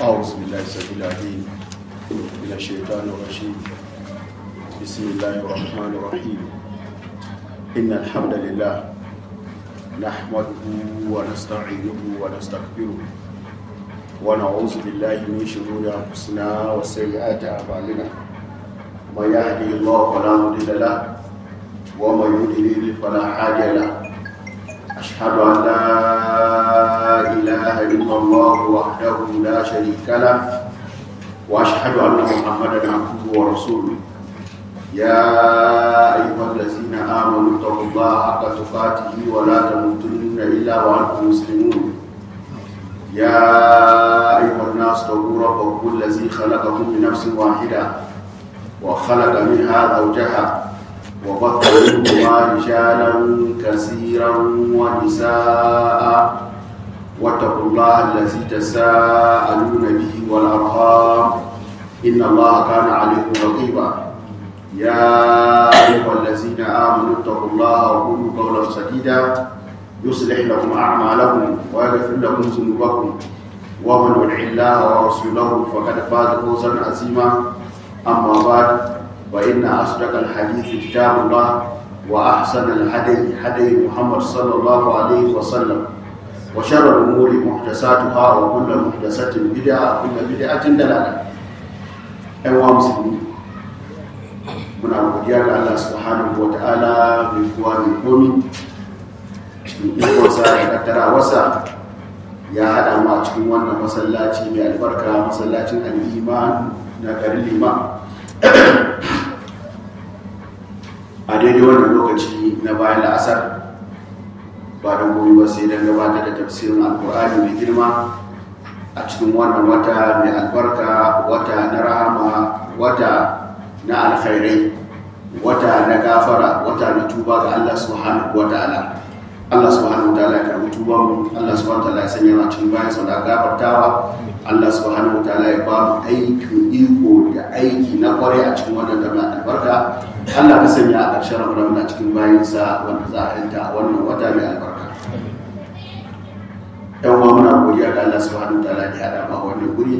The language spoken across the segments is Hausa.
أعوذ بالله السميع العليم من الشيطان الرجيم بسم الله الرحمن الرحيم إن الحمد لله نحمده ونستعينه ونستغفره ونعوذ بالله من شرور أنفسنا وسيئات أعمالنا من يهدي الله فلا مضل له ومن يضلل فلا هادي له أشهد أن لا إله إلا الله وحده لا شريك له وأشهد أن محمدا عبده ورسوله يا أيها الذين آمنوا اتقوا الله حق تقاته ولا تموتن إلا وأنتم مسلمون يا أيها الناس اتقوا ربكم الذي خلقكم من نفس واحدة وخلق منها زوجها وبث منهما رجالا كثيرا ونساء واتقوا الله الذي تساءلون به والارحام ان الله كان عليكم رقيبا يا ايها الذين امنوا اتقوا الله وقولوا قولا سديدا يصلح لكم اعمالكم ويغفر لكم ذنوبكم ومن يطع الله ورسوله فقد فاز فوزا عظيما اما بعد وإن أصدق الحديث كتاب الله وأحسن الهدي هدي محمد صلى الله عليه وسلم وشر الأمور محدثاتها وكل محدثة بدعة وكل بدعة دلالة أيها المسلمين muna godiya ga Allah subhanahu wa ta'ala mai kuwa mai komi cikin ikonsa da kaddara wasa ya haɗa mu a cikin wannan masallaci mai albarka masallacin al'iman na garin liman a daidai wannan lokaci na bayan la'asar ba don goyi ba sai don gabatar da tafsirin alkur'ani mai girma a cikin wannan wata mai albarka wata na rahama wata na alkhairai wata na gafara wata na tuba ga Allah subhanahu wa ta'ala Allah subhanahu wa ta'ala ya karbi tuban mu Allah subhanahu wa ta'ala ya sanya mu cikin bayan sau da gafartawa Allah subhanahu wa ta'ala ya ba mu aikin iko da aiki na kware a cikin wannan da mai albarka Allah ka sanya a ƙarshen Ramadan na cikin bayansa wanda za a yanta a wannan wata mai albarka yan uwa muna godiya ga Allah subhanahu wa ta'ala da ya haɗa ma wannan guri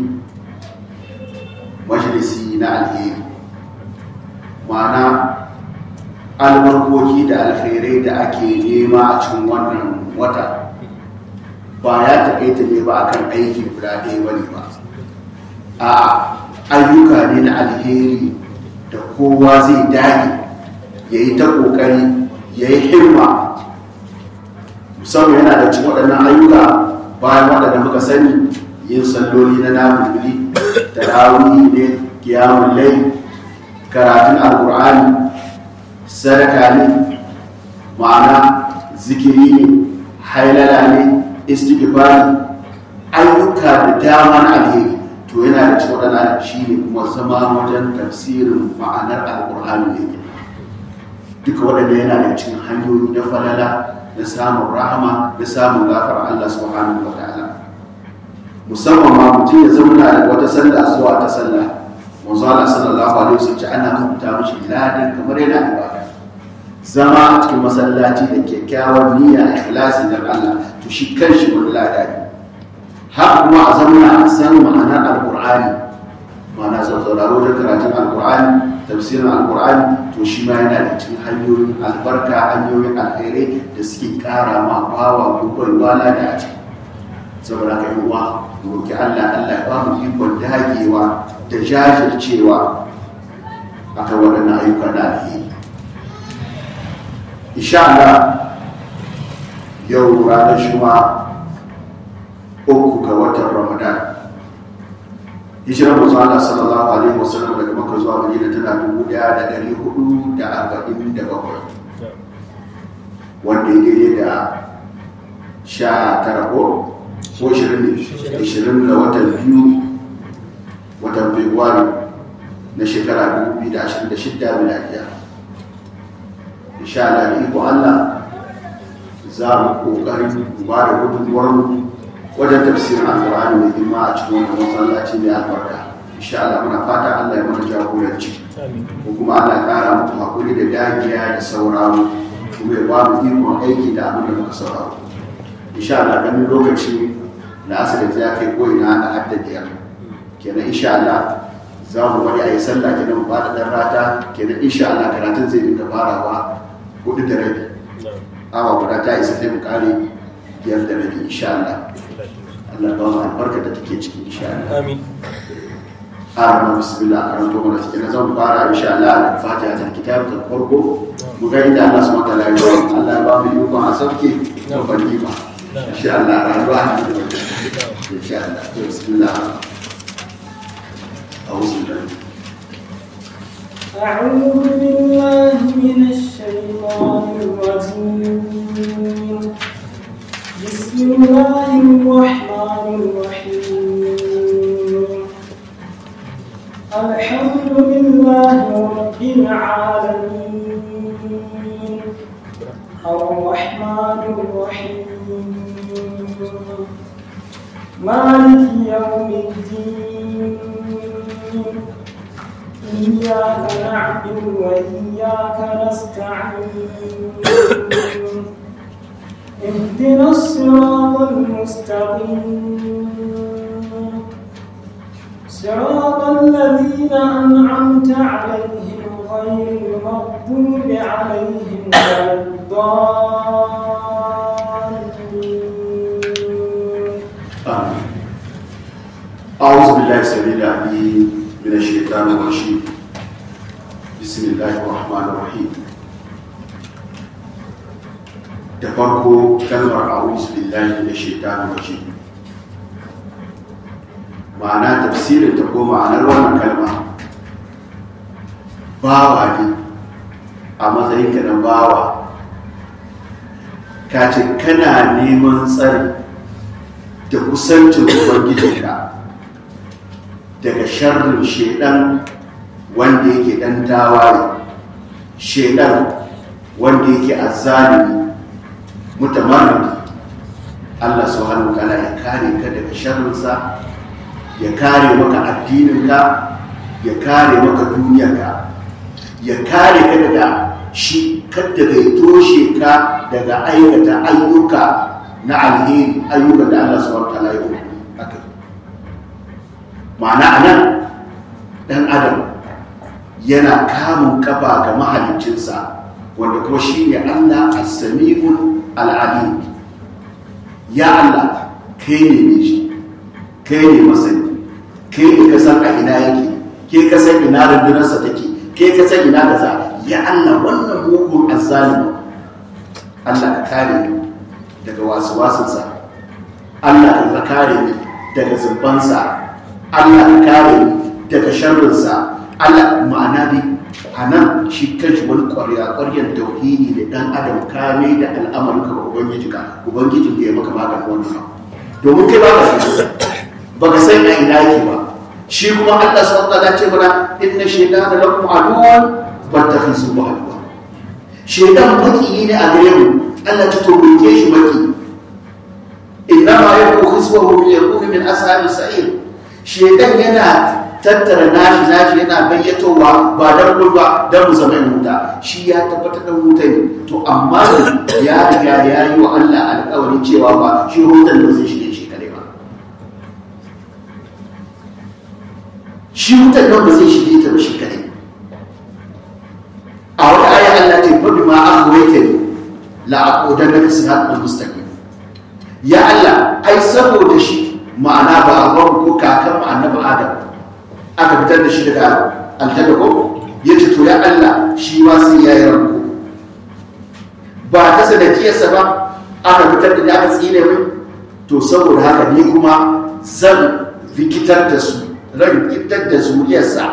majalisi na alheri ma'ana albarkoki da alkhairai da ake nema a cikin wannan wata ba ya taƙaita ne ba akan aiki guda ɗaya bane ba a ayyuka ne na alheri da kowa zai dage ya yi ta ƙoƙari ya yi himma musamman yana da cikin waɗannan ayyuka bayan waɗanda muka sani yin salloli na nafili tarawih ne kiyamun lai karatun alkur'ani sadaka ne ma'ana zikiri ne hailala ne istighfari ayyuka da dama na alheri to yana da cikin waɗanda shi ne kuma zama wajen tafsirin ma'anar alkur'ani ne duka waɗanda yana da cikin hanyoyi na falala na samun rahama da samun gafar Allah subhanahu wa ta'ala musamman ma mutum ya zauna da wata sallah zuwa ta sallah manzo Allah sallallahu alaihi wasallam ana rubuta mishi ladin kamar yana ibada zama a cikin masallaci da kyakkyawar niyya ikhlasi dan Allah to shi kanshi wani lada ne har kuma a zauna a san ma'anar alqur'ani ma'ana sauraro da karatun alqur'ani tafsirin alqur'ani to shi ma yana da cikin hanyoyin albarka hanyoyin alkhairai da suke kara ma bawa gurbar wala da a ciki saboda ka yi uwa roki Allah Allah ya ba mu ikon dagewa da jajircewa akan waɗannan ayyuka da alheri insha Allah yau ranar shuma uku ga watan Ramadan hijirar manzo Allah sallallahu alaihi wasallam daga Makka zuwa Madina tana dubu ɗaya da ɗari hudu da arba'in da bakwai wanda ya daidai da sha tara ko ko ishirin da watan biyu watan Fabrairu na shekara 2026 miladiya insha Allah da iko Allah za mu kokarin ba da gudunmuwar wajen tafsirin alƙur'ani mai girma a cikin wannan masallaci mai albarka insha Allah muna fata Allah ya mana jagoranci ko kuma Allah ya ƙara muku hakuri da dagiya da sauraro kuma ya ba mu ikon aiki da abin da muka sauraro insha Allah ganin lokaci da asali ya kai ko ina da hadda biyar kenan insha Allah za mu bari a yi sallah kenan mu bada dan rata kenan insha Allah karatun zai dinga farawa hudu da rabi awa guda ta isa sai mu kare biyar da rabi insha Allah Allah ba mu albarka da take ciki insha Allah amin Arama bismillah karanto mana cikin zan fara insha Allah da fatiha ta kitab ta farko mu ga inda Allah subhanahu wa ta'ala ya yi Allah ya ba mu yi a sauke da bandima insha Allah rayuwa a cikin insha Allah to bismillah أعوذ بالله أعوذ بالله من الشيطان الرجيم بسم الله الرحمن الرحيم الحمد لله رب العالمين الرحمن الرحيم مالك يوم الدين إياك نعبد وإياك نستعين اهدنا الصراط المستقيم صراط الذين أنعمت عليهم غير المغضوب عليهم ولا الضالين آمين أعوذ بالله السميع العليم من الشيطان الرجيم بسم الله الرحمن الرحيم da farko kalmar a'udhu billahi minash shaitanir rajim ma'ana tafsirin ta ko ma'anar wannan kalma bawa ne a matsayin ka na bawa ka ce kana neman tsari da kusancin ubangijinka daga sharrin shedan wanda yake dan tawaye shedan wanda yake azzalimi mutamarridi Allah subhanahu wa ta'ala ya kare ka daga sharrinsa ya kare maka addininka ya kare maka duniyarka ya kare ka daga shi kadda ya toshe ka daga aikata ayyuka na alheri ayyukan da Allah subhanahu wa ta'ala ya yi haka ma'ana anan dan adam yana kamun kafa ga mahaliccinsa wanda kuma shi ne Allah as-sami'ul al'alim ya Allah kai ne ne shi kai ne masani kai ne ka san a ina yake ke ka san ina rundunarsa take ke ka san ina kaza ya Allah wannan mugun azzalimi Allah ka kare ni daga wasu wasunsa Allah ka kare ni daga zumbansa Allah ka kare ni daga sharrinsa Allah ma'ana dai a nan shi kanshi wani ƙwarya ƙwaryar tauhidi da ɗan adam kame da al'amarin ka ubangiji ka ubangijin da ya maka maganin wannan abu domin kai ba ka san ba ka san a ina yake ba shi kuma Allah subhanahu wa ta'ala ce mana inna shaytana lakum aduwwan fattakhizuhu aduwwa shaytan maki ne a gare mu Allah ta tobuke shi maki inna ma yakunu khiswahu bi yakunu min ashabi sa'ir shaytan yana tattara nashi nashi yana gayyatowa ba dan gurba dan mu zama wuta shi ya tabbatar da wuta ne to amma ya riga ya yi wa Allah alƙawarin cewa ba shi wutan da zai shige shi kare ba shi wutan nan ba zai shige ta ba shi kare a wata aya Allah ta fa bima aghwaytani la aqudanna siratal mustaqim ya Allah ai saboda shi ma'ana ba a ko kakan mu annabi Adam aka fitar da shi daga aljanna ko ya ce to ya Allah shi ma sai ya yi ranko ba ta sanadiyarsa ba aka fitar da aka tsine mai to saboda haka ni kuma zan rikitar da su ran rikitar da zuriyarsa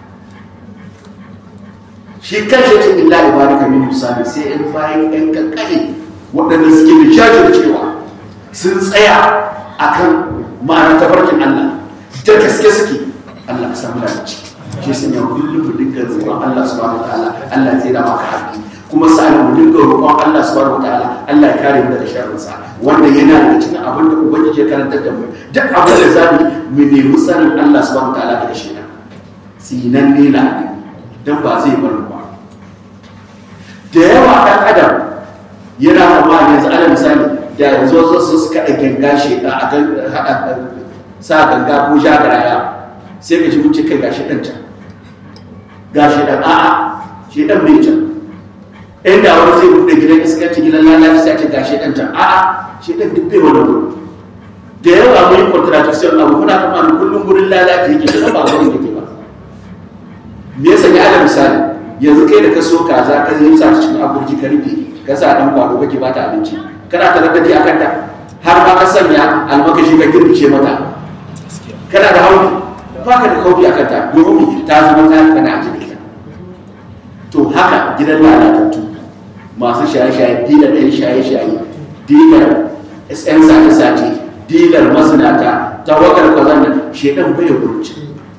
shi kanshi ce illa ibaraka min musami sai in bayan ɗan kankane waɗanda suke da jajircewa sun tsaya akan ma'anar tafarkin Allah da gaske suke Allah ka samu dace shi sun yau kullum mu dinga roƙon Allah subhanahu wataala Allah zai da maka haƙi kuma sa'an mu dinga roƙon Allah subhanahu wataala Allah ya kare mu daga sharrin sa wanda yana da cikin abin da ubangiji ya karantar da mu duk abin da zamu mu nemi sanin Allah subhanahu wataala daga shi sinan ne na dan ba zai bar mu ba da yawa dan adam yana amma yanzu ana misali da yanzu wasu suka ɗage ganga shi a sa ganga ko jagaraya sai ka ji mun ce kai gashi dan can gashi dan a'a shi dan bai can inda wani zai buɗe gidan iskanci gidan lalaci sai ce gashi dan can a'a shi dan duk bai wani gudu da yawa mun yi contradiction abu muna kama kullum gurin lalaci yake da ba gurin yake ba me yasa ya ala misali yanzu kai da ka so kaza ka yi sa cikin aburji ka rufe ka sa dan kwado kake bata abinci kana ta raddaji akan ta har ma ka sanya almakashi ka girbice mata kana da hauli ba ka da kaufi akan ta domin ta zama ta kana a jikin to haka gidan lalatattu masu shaye-shaye dilar ɗan shaye-shaye dilar yan sace-sace dilar mazinata tawagar kwazon nan shekan bai gurci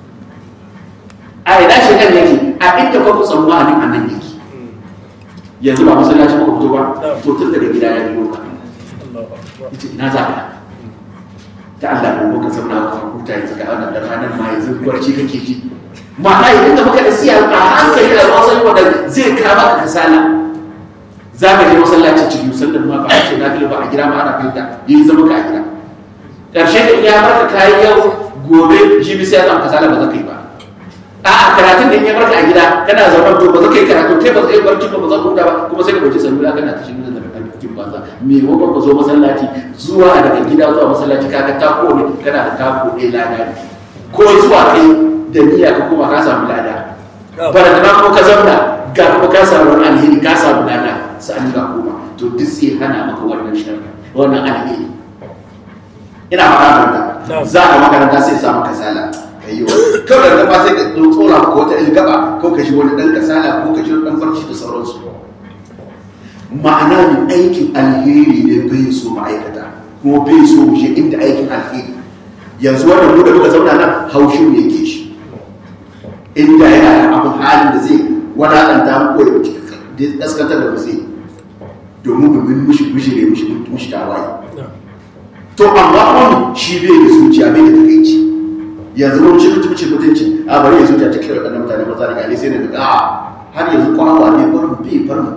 a ina shekan yake a inda kwa kusan wani a nan yake yanzu ba masallaci muka fito ba to tun daga gida ya biyo ka yace ina za ka ta Allah ko ka zauna ka huta yanzu ga wannan da ranar ma yanzu barci kake ji ma'ana idan da muka da siya a hankali da ruwan sanyi wanda zai kama ka kasala za ka je masallaci cikin sallar ma ba a ce na ba a gida ma ana fahimta yi zama ka a gida ƙarshe da ya barka kayi yau gobe jibi sai ya zama kasala ba za ka yi ba a karatun da ya barka a gida kana zama to ba za ka yi karatu kai ba za ka yi barci ba ba za ka huta ba kuma sai ka ɗauki salula kana ta shirin da cikin banza me wakon ka zo masallaci zuwa daga gida zuwa masallaci kaga tako ne kana da tako ɗaya lada ne ko zuwa kai da niyya ka kuma ka samu lada barazana ko ka zauna ga kuma ka samu wani alheri ka samu lada sa'an ga kuma to duk sai hana maka wannan sharri wannan alheri ina fara da za ka makaranta sai samu kasala ayyo kawai da ba sai ka tsora ko wata ilgaba ko ka shi wani dan kasala ko ka shi dan barci da sauransu ma'ana ne aikin alheri ne bai so ma'aikata kuma bai so mu je inda aikin alheri yanzu wannan mu da muka zauna nan haushin ne ke shi inda yana da abin halin da zai wadakanta mu ko ya kaskantar da zai domin mu bin mushi bishire mushi mushi tawaye to amma wani shi bai da zuciya bai da takaici yanzu mun ci mutunci mutunci a bari ya zuciya ta kira waɗannan mutane maza da gane sai na daga a har yanzu kwawa ne barin bai barin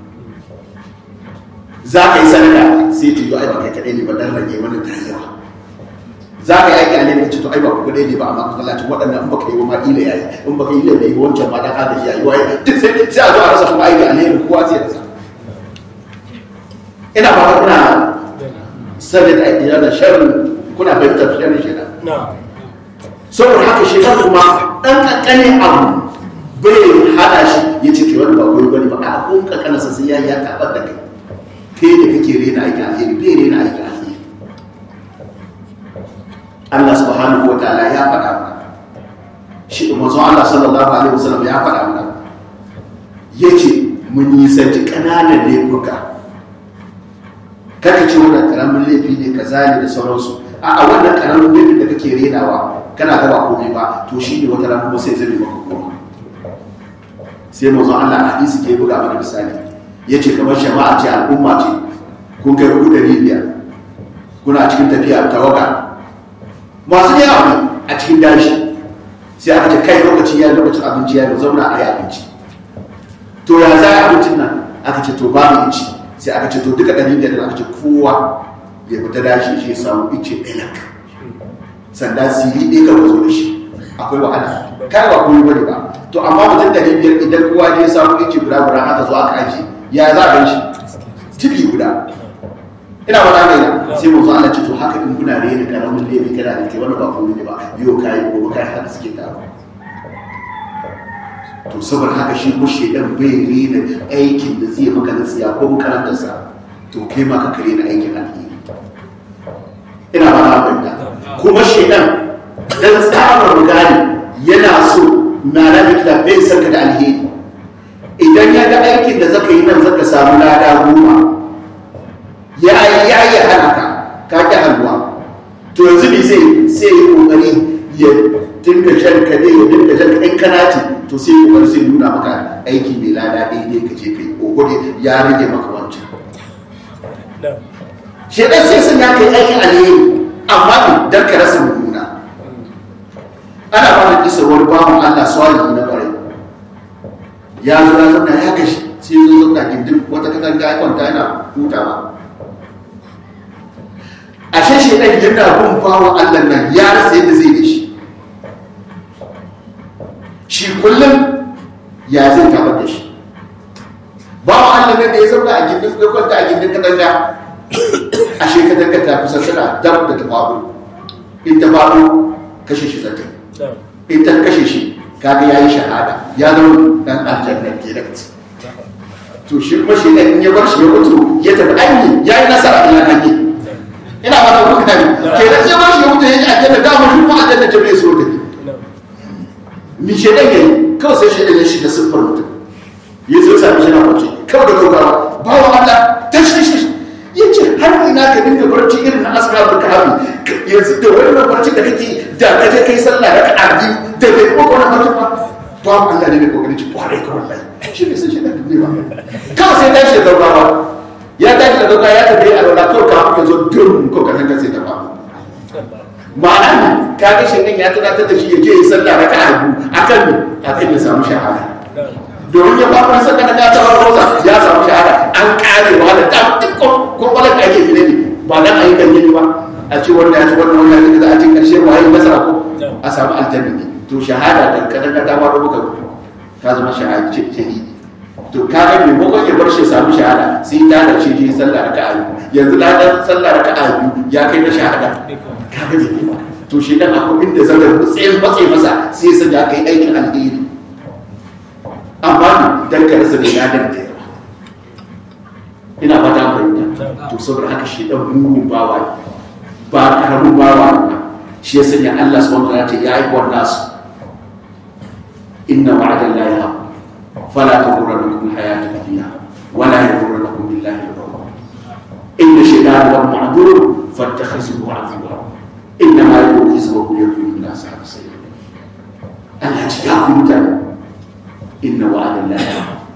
za ka yi sadaka sai ta yi ai ba kai kaɗai ne ba dan rage mana tarewa za ka yi aiki a ne ce to ai ba ku kaɗai ne ba amma masallacin waɗannan in baka yi wa ma ila yayi in baka yi ila da yi wancan ma dan agaji yayi waye duk sai sai a zo a rasa kuma aiki a ne kowa sai rasa ina ba kuna sanin aiki da sharrin kuna fahimtar sharrin shi saboda haka shi kuma ɗan ƙanƙanin abu bai hada shi ya ce ke wani ba koyi bane ba a kun ƙanƙanarsa sai ya ya taɓar da kai kai da kake rena aikin alheri bai rena aikin alheri Allah subhanahu wa ta'ala ya faɗa mana shi manzon Allah sallallahu alaihi wasallam ya faɗa mana yace mun yi santi kananan laifuka kada ce wannan karamin laifi ne kaza ne da sauransu a a wannan karamin laifin da kake renawa kana ga ba komai ba to shi ne wata rana kuma sai zai maka komai sai manzon Allah a hadisi ke buga mana misali ya ce kamar jama'a ce al'umma ce kun kai ku ɗari biyar kuna cikin tafiya tawaga masu yawa ne a cikin dashi sai aka ce kai lokaci ya lokacin abinci ya yi zauna a yi abinci to ya za a abincin nan aka ce to babu ici sai aka ce to duka ɗari biyar aka ce kowa ya fita dashi shi ya samu ice ɗanak sanda siri ɗaya ka zo da shi akwai wahala kai ba kuma bane ba to amma mutum ɗari biyar idan kowa ne ya samu ice guda guda aka zo aka ajiye ya za a shi tibi guda ina ba za ina sai mu zo Allah ce to haka in kuna rena karamin lebe kana da ke wani ba komai ne ba yau kai gobe kai haka suke taro to saboda haka shi ko shedan bai rena aikin da zai maka na tsiya ko makarantarsa to kai ma ka rena aikin alheri ina ba na fahimta kuma shedan dan tsabar gani yana so na rabi da bai sanka da alheri idan ya ga aikin da zaka yi nan zaka samu lada goma ya yi ya yi hana ka ka ki halwa to yanzu ne zai sai yi kokari ya dinga jan ka ne ya dinga jan ka in kana ci to sai kokari sai nuna maka aiki mai lada daidai ka je kai kokari ya rage maka wancan shi dan sai sun ya kai aikin alheri amma ne dan ka rasa mummuna ana fara kisa wani bawan Allah salihi na bare ya zo ya zauna ya gashi sai zo zauna gindin wata katanga ya kwanta yana hutawa ashe shi ɗan yana bin bawa Allah nan ya rasa yadda zai da shi shi kullum ya zai tabar da shi bawa Allah ne da ya zauna a gindin ya kwanta a gindin katanga a shekatar ka tafi sassana dam da ta faɗo in ta faɗo kashe shi zata in ta kashe shi kaga ya yi shahada ya zama dan aljanna kenan to shi kuma shi in ya bar shi ya mutu ya tafi aini ya yi nasara ila hanyar ina ba da kuka ne ke da sai ba shi ya mutu ya ji aljanna da mu kuma aljanna ta bai so ta ni shedan yayi kawai sai shedan ya shiga siffar mutum ya zo sami shi na kwace kawai da gaugawa bawa Allah ta shi shi ya ce har ina ka dinga barci irin na asgabul kahfi yanzu da wannan barci da kake da ka je kai sallah da ka biyu da bai kuma wannan barci ba to Allah ne mai kokari ci kwarai ka wallahi shi ne sai shedan ne ba kawai sai tashi da gaugawa ya tashi da gaugawa ya tafi a lola kawai kafin ya zo dum ko ka san sai ta faru ma'ana ne ka ga shi ya tunatar da shi ya je ya sallah raka'a biyu akan ne akan ya samu shahada domin ya fara saka na ta tabar rosa ya samu shahada an kare wa da ta duk kwakwalar da ake gine ne ba nan ayyukan gini ba a ce wannan ya ci wannan wannan ya za a ce karshe wa yi nasara ko a samu aljanna ne to shahada da kadan ka ta fara muka ka zama shahidi to ka ga maimakon ya bar shi samu shahada sai ta da ce je sallah raka'a biyu yanzu ladan sallah raka'a biyu ya kai na shahada ka ga ne to shi dan akwai inda zan tsayin matse masa sai ya sanya kai aikin alheri amma ne dan ka rasa da yadan da yawa ina fata fahimta to saboda haka shi dan mugun bawa ne ba karamin bawa ne ba shi ya sanya Allah subhanahu wa ta'ala ya yi wannan su inna wa'ada la ya fala taghurrannakum hayatu dunya wala yaghurrannakum billahi al-ghurur inna shaytana lahu ma'dur fattakhisuhu 'aduwwa inna ma yad'u hizbahu yakunu min ashabis sayyid Allah ya ku mutane inna wa'adan la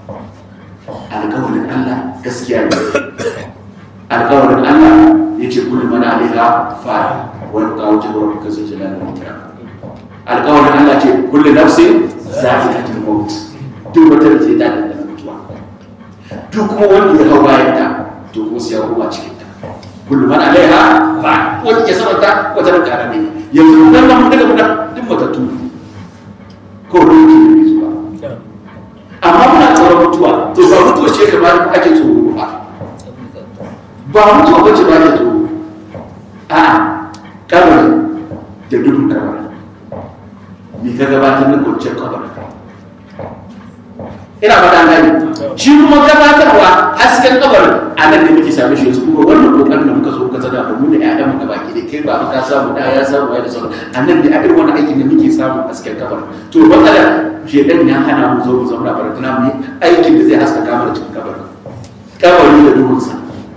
alƙawarin Allah gaskiya ne alƙawarin Allah ya ce kullu mana alaiha fa wa yabqa wajhu rabbika zul jalali wal ikram alƙawarin Allah ce kullu nafsin za'iqatul maut duk wata da ce ta da mutuwa duk kuma wanda ya hau bayan ta to kuma sai ya koma cikin ta kullu man alaiha fa wanda ke sama ta wata da kana ne yanzu dan mun daga mun duk matattu ko ruki ne zuwa amma muna tsoron mutuwa to ba mutuwa ce kamar ake tsoro ba ba mutuwa ba ce ba ake tsoro a kabari da dukkan kabari me ka gabatar na kwanciyar kabari ina fata gani shi kuma gabatarwa hasken kabari a nan da muke same shi yanzu kuma wannan kokarin da muka so ka zana da mu da ƴaƴan mu gaba ki da kai ba ka samu da ya samu ya da sauran a nan da irin wani aikin da muke samu hasken kabari to matsalar shedan ya hana mu zo mu zauna baratuna mu yi aikin da zai haskaka mana cikin kabari kabari da duhunsa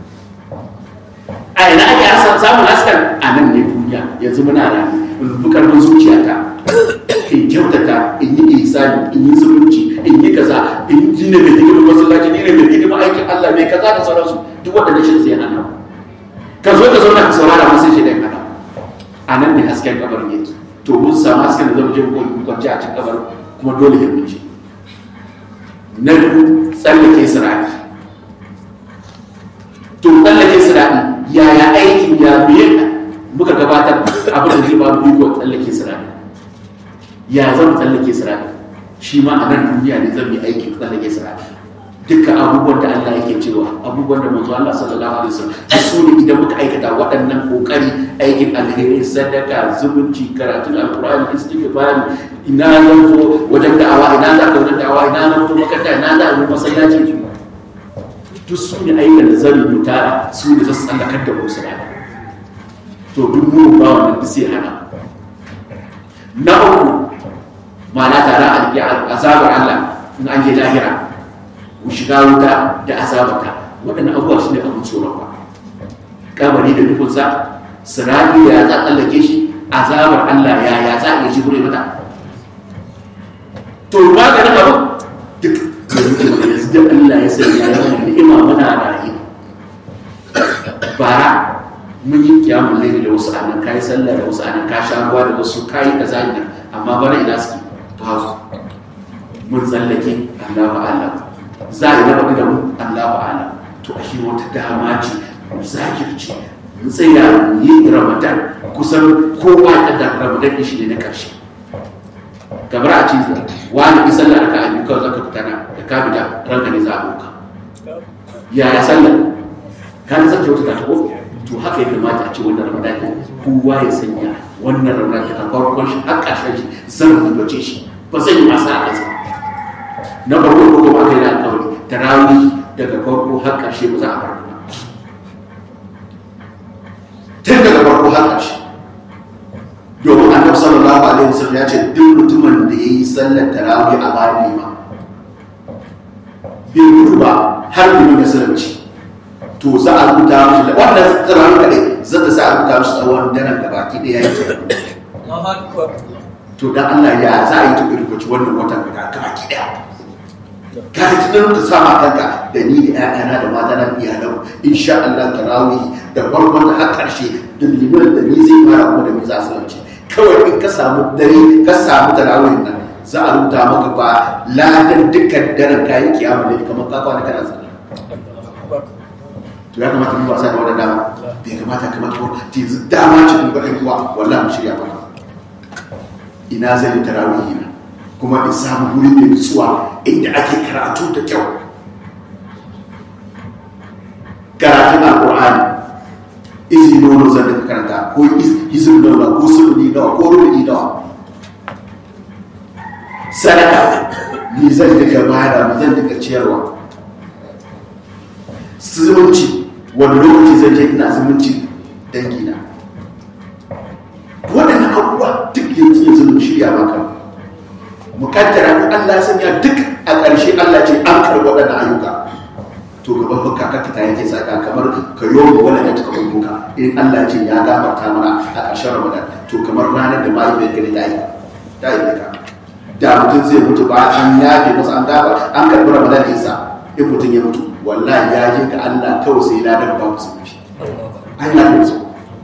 a ina ake samun haskan a nan ne duniya yanzu muna da bukarbin zuciyata in kyautata in yi isani in yi zumunci in yi kaza in yi ne mai hidimar masallaci ne mai hidimar aikin Allah mai kaza da sauransu duk wanda shi zai hana ka zo ka zauna ka saurara masu shi da hana a nan ne hasken kabarin yake to mun samu hasken da zama je mu kwanci a cikin kabarin kuma dole ya wuce na biyu tsallake sirari to tsallake sirari yaya aikin ya biye muka gabatar abin da zai ba mu iko tsallake sirari ya zan tsallake sirari shi ma a nan duniya ne zan yi aikin tsallake sirari duka abubuwan da Allah yake cewa abubuwan da manzo Allah sallallahu alaihi wasallam su ne idan muka aikata waɗannan kokari aikin alheri sadaka zumunci karatun alqur'ani istighfar ina zan zo wajen da'awa ina za ka wajen da'awa ina zan zo makaranta ina za a yi masallaci duk su ne ayyukan da zan yi tara su ne za su tsallakar da wasu rana to duk mu ba wannan duk sai hana na uku ma'ana tare a azabar Allah in an je lahira mu shiga wuta da azabata waɗannan abubuwa su ne abin tsoron ba kabari da dukunsa sirari ya za tsallake shi azabar Allah ya ya za a iya jibure mata to maganin abu duk da muke yanzu da Allah ya sanya ya mana ni'ima muna rayu bara mun yi kiyamun laili da wasu anan kayi sallah da wasu anan ka sha ruwa da wasu kayi kaza ne amma bara ina suke ba su mun tsallake Allahu a'lam za a yi raba da mu Allahu a'lam to ashe wata dama ce mu zakirce mu tsaya mu yi Ramadan kusan kowa ya da Ramadan shi ne na karshe kamar a ce wani bi sallah aka abi kawai zaka fita na da ka fita ranka ne za a ɗauka yaya sallah ka na zaka wata ta ko to haka ya kamata a ce wannan ramadan ne kowa ya sanya wannan ramadan ta farkon shi har ƙarshen shi zan rubuce shi ba zan yi masa a kansa na farko ko kuma aka yi da alƙawari tarawih daga farko har ƙarshe ba za a bar ba tun daga farko har ƙarshe domin annabi sallallahu alaihi wasallam ya ce duk mutumin da ya yi sallar tarawih a bayan lima bai gudu ba har liman ya salamci to za a rubuta mishi da wannan tarawih kaɗai za ta sa a rubuta mishi tsawon daren da baki ɗaya ya yi to dan Allah ya za a yi ta rubuci wannan watan guda ka baki ɗaya ka ji tunan ka sama kanka da ni da ƴaƴana da mata na iyalan insha Allah tarawih da farkon da har ƙarshe da liman da ni zai fara kuma da ni za su lance kawai in ka samu dare ka samu tarawih nan za a rubuta maka ba ladan dukkan daren kayan kiyama ne kamar ka kwana kana sallah to ya kamata mu wasa da wannan dama bai kamata kamar ko yanzu dama ce mun ga ɗan uwa wallahi mu shirya ba ina zai yi tarawih na kuma in samu wuri mai nutsuwa inda ake karatu da kyau karatun alƙur'ani izi nono zan da karanta ko izin nawa ko suluni nawa ko rubu'i nawa sadaka ni zan duka bada mu zan duka ciyarwa zumunci wani lokaci zan je ina zumunci dangina waɗannan abubuwa duk yanzu yanzu mu shirya maka mukaddara ko Allah sanya duk a ƙarshe Allah ce an karɓi waɗannan ayyuka to gaban baka ka ta yake saka kamar ka yi wa wani ta kamar buka in Allah ce ya gafarta mana a ƙarshen Ramadan to kamar ranar da mahaifiyar ka ne ta yi ta yi ka da mutum zai mutu ba an yafe masa an gaba an karɓi Ramadan isa in mutum ya mutu wallahi ya je ga Allah kawai sai ladan ba musu mafi an yafe musu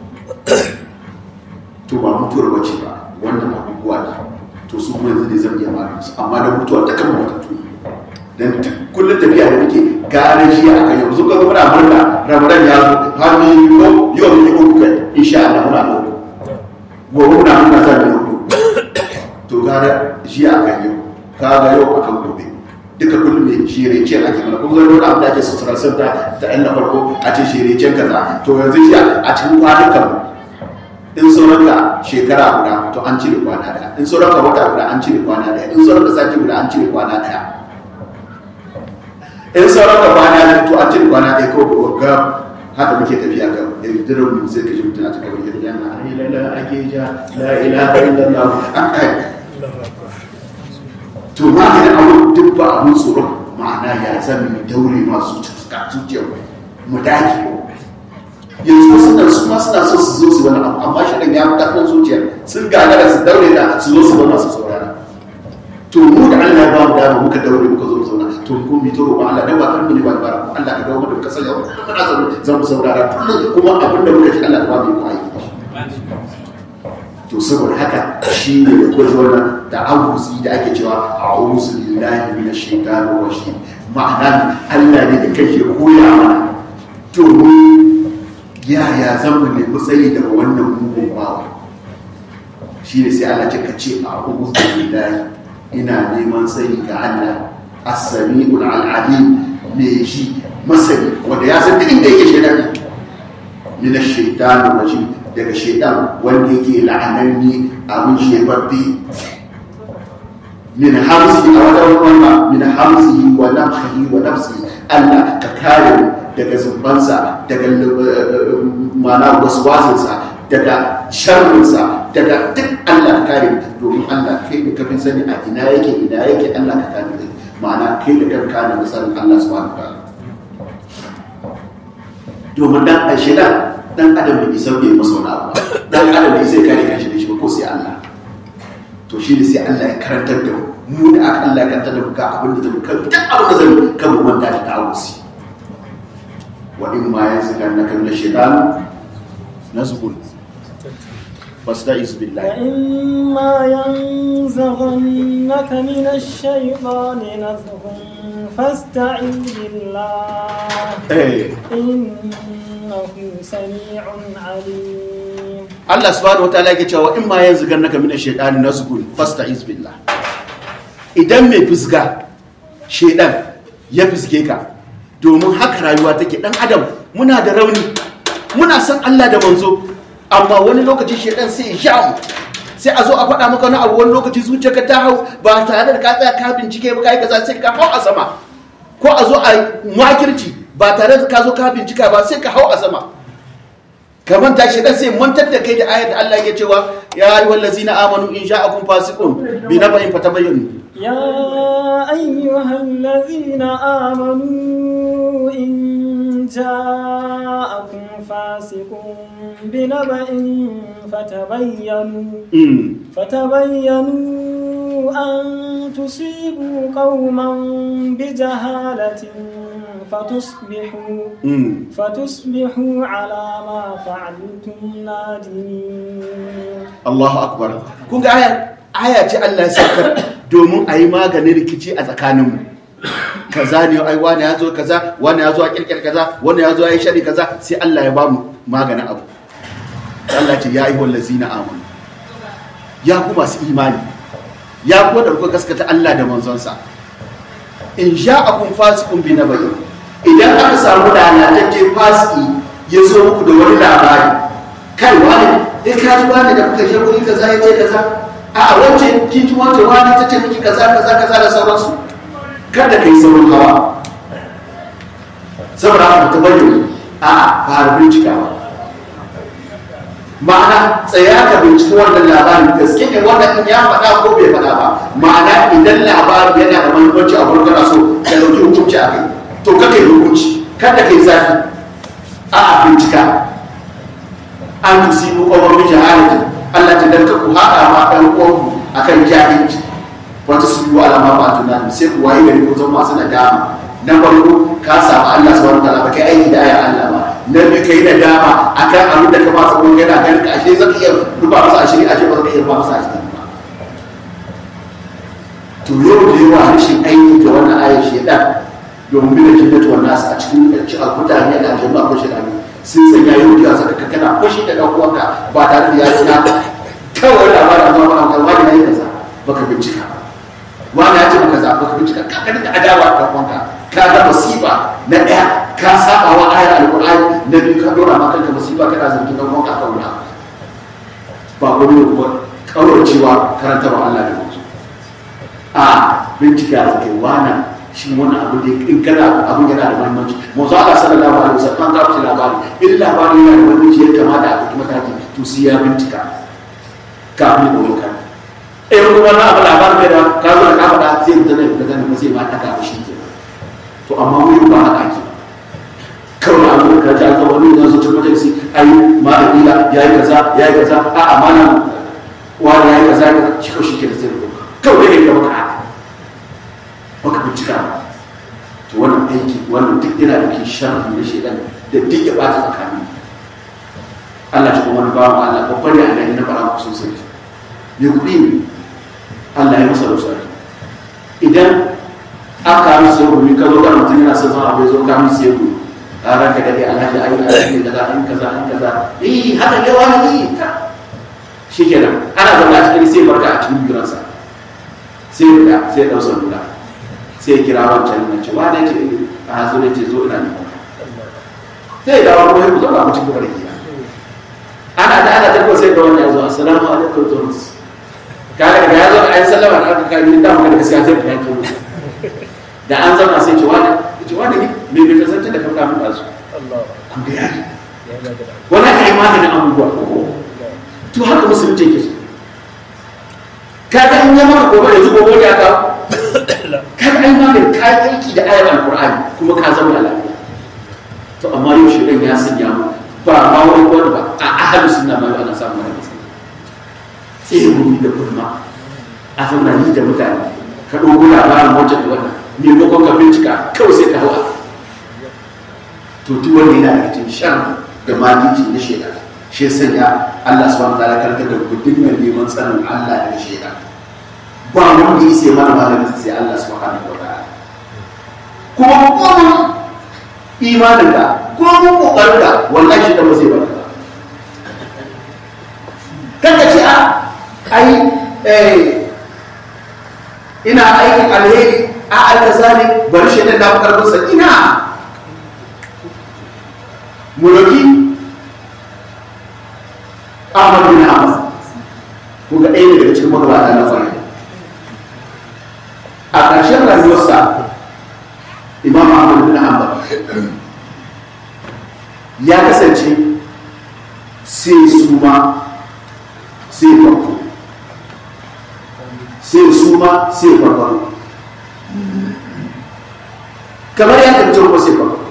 to ba mutuwar bace ba wannan abubuwa ne to su kuma yanzu ne zan iya magana su amma da mutuwa ta kan matattu dan kullum tafiya da muke gane shi a kan yanzu ka muna murna ramadan ya zo har mu yi ko yau mu yi uku kai insha Allah muna da uku gobe muna muna za mu yi uku to gane shi a kan yau ka ga yau akan gobe duka kullum ne shirece ake mana kuma zai abu da ake sassarar sanda ta ɗan na farko a ce shirecen kaza to yanzu shi a cikin kwanukan in sauran ka shekara guda to an cire kwana daya in sauran ka wata guda an cire kwana daya in sauran ka sati guda an cire kwana daya in sauran ka kwana daya to an cire kwana daya kawai ga haka muke tafiya ga yanzu mu sai ka ji mutum a cikin wani yana ai la la ake ja la ilaha illallah an kai to ma da abu duk ba abun tsoro ma'ana ya zama mu daure masu zuciyar mu dage yanzu wasu nan su ma suna so su zo su wani abu amma shi ya fi ƙarfin zuciya sun gagara su daure da su zo su zama su saurara to mu da Allah ya ba mu dama muka daure muka zo mu zauna to ko mu to roƙon Allah dan ba karfi ne ba da bara Allah ka dawo mu da muka sanya kullum muna zaune za mu saurara kullum kuma abin da muka ji Allah ba mu yi aiki to saboda haka shi ne da kuma wannan da awuzi da ake cewa a'udhu billahi minash shaitanir rajim ma'ana Allah ne da kake koya mana domin yaya zan mu nemi tsayi daga wannan mugun bawa shi ne sai Allah ce ka ce a ubu billahi ina neman tsayi ga Allah as-sami'ul alim me shi masani wanda ya san duk inda yake shaitan min ash-shaytanir rajim daga shaitan wanda yake la'ananni abin shebabbe min hamsi a wajen wannan min hamsi wa nafsihi wa nafsi Allah ka kare mu daga zumbansa daga mana waswasinsa daga sharrinsa daga duk Allah ka kare domin Allah kai da kafin sani a ina yake ina yake Allah ka kare da ma'ana kai da kan kare misalin Allah subhanahu wa domin dan ashida dan adam da isa bai masa wani abu dan adam da isa kare kanshi da shi ba ko sai Allah to shi ne sai Allah ya karantar da mu da aka Allah ya karantar da mu ga abin da zai kan duk abin da zai kan mu manta da ta'awusi وإما ينزغنك من الشيطان نزغ فاستعذ بالله وإما ينزغنك من الشيطان نزغ فاستعذ بالله إيه. إنه سميع عليم Allah subhanahu wa ta'ala yake cewa in ma yanzu gannaka min ash-shaytani nazghun fasta'iz billah idan mai fisga shedan ya fisge ka domin haka rayuwa take dan adam muna da rauni muna san Allah da manzo amma wani lokaci shedan sai ya sha mu sai a zo a faɗa maka wani abu wani lokaci zuciyarka ta hau ba tare da ka tsaya ka bincike ba kai kaza sai ka hau a sama ko a zo a makirci ba tare da ka zo ka bincika ba sai ka hau a sama ka manta shi dan sai mantar da kai da ayar da Allah ya cewa ya ayyuhal ladzina amanu in ja'akum fasiqun bi naba'in fatabayyanu يا أيها الذين آمنوا إن جاءكم فاسق بنبأ فتبينوا فتبينوا أن تصيبوا قوما بجهالة فتصبحوا فتصبحوا على ما فعلتم نادمين Allahu akbar kun ga aya aya ce Allah ya saukar domin a yi maganin rikici a tsakaninmu kaza ne ai wani ya zo kaza wani ya zo a kirkir kaza wani ya zo ya yi shari kaza sai Allah ya bamu maganin abu Allah ce ya yi wallazina amanu ya ku masu imani ya ku da kuka gaskata Allah da manzonsa in ja'akum fasiqun bi nabayin idan aka samu lalatacce fasiki ya zo muku da wani labari kai wani eh ka ji wani da kuka je guri kaza ya ce kaza a a wance kin ji wance wani ta ce miki kaza kaza kaza da sauransu kada kai saurin hawa saboda haka ta bayyana a fara bincikawa ma'ana tsaya ka binciki wannan labarin gaske ne wannan in ya faɗa ko bai faɗa ba ma'ana idan labarin yana da manufarci a wurin kana so ka ɗauki hukunci a kai to ka kai hukunci kada kai zafi a a bincika an tusibu qawman bi jahalati Allah ta danka ku haɗa ma ɗan uwanku akan jahilci wata su yi ala ma ba tunani sai ku waye gari ko zama masu nadama na farko ka samu Allah subhanahu wa ta'ala ba kai aiki da ayar Allah ba na biyu kai nadama akan abin da ka ba tsawon yana ganin ka ashe zaka iya ruba masa ashiri ashe ba zaka iya ruba masa ashiri ba to yau da yawa rashin aiki da wannan ayar shedan domin bin jinnatu wannan a cikin mutane da aljanna ko shedan sun sanya yau da saka ka kana fushi da dan uwanka ba tare da ya tuna kawai labarin amma ba kan wani yayi kaza baka bincika wani ya ce maka kaza baka bincika ka ka da adawa da dan uwanka ka ga musiba na daya ka saba wa ayar alqur'ani na biyu ka dora ma kanka musiba kana zargin dan uwanka kan wani ba ko ne ko kauracewa karantarwa Allah da mutum a bincika da kai wannan shi wani abu da in kana abin yana da muhimmanci manzo Allah sallallahu alaihi wasallam ka fice labari in labari yana da muhimmanci ya kamata a ɗauki mataki to sai ya bincika kafin ya ɗauki kan eh kuma na abu labarin bai da ka zo da ka faɗa sai mutum ne ka zama sai ma ɗaga ba shi ke to amma wuri ba haka ake kawai abu da ka ji aka wani yanzu cikin majalisi ai malam ila ya yi kaza ya yi kaza a'a malam wani ya yi kaza ya kaza shi kawai shi ke da sai da kawai ne ka baka haka baka bincika ba to wannan aiki wannan duk yana da ke sharri na shedan da duk ya bata tsakani Allah shi kuma ba mu Allah babban ya ana na fara ku sosai ne kuɗi ne Allah ya masa rusari idan aka yi sai rubi ka zo ga mutum yana son abu ya zo ka mi sai rubi a ranka da dai alhaji ayi alhaji kaza an kaza an kaza eh haka ne wani ne ka shikenan ana zama a cikin sai barka a cikin biransa sai ya sai ya dausa lura sai ya kira wancan na ce wane ce a hasu ne ce zo ina ne sai ya dawo kuma ya ku zauna ku cikin barki ana da ana tabbata sai da wannan ya zo assalamu alaikum thomas kaga daga ya zo a yi sallama da aka kai da maka da gaskiya sai ka yanke musu da an zauna sai ce wane ce wane ne me bai kasance da kanka mun dazu kun da yari wani ka yi maganin abubuwa to haka musulunci ke so kaga in ya maka gobe yanzu gobe ya kawo kaga ai magani ka yi aiki da ayar alkur'ani kuma ka zama lafiya to amma yau shi ya sanya mu ba ma wani wani ba a ahalu sunna ma ana samu wani matsala sai mu da kurma a zauna ni da mutane ka dogo labarin wancan da wannan maimakon ka bincika kawai sai ka hawa to duk wanda yana da cikin shan da magici na shaida shi sanya Allah subhanahu wa ta'ala karkar da ku dinga neman tsarin Allah da shaida ba wanda ya sai mana malamin sai Allah subhanahu wa ta'ala kuma kuma imanin ka kuma kokarin ka wallahi shi da ba zai barka ba kada ce a ai eh ina aikin alheri a alkaza ne bari shi na fi karfinsa ina mulki ahmad bin ahmad ko ga ɗaya daga cikin magabata na fara a ƙarshen rayuwarsa imam ahmad bin hanbal ya kasance sai suma sai farko sai suma sai farko kamar ya kanci kuma sai farko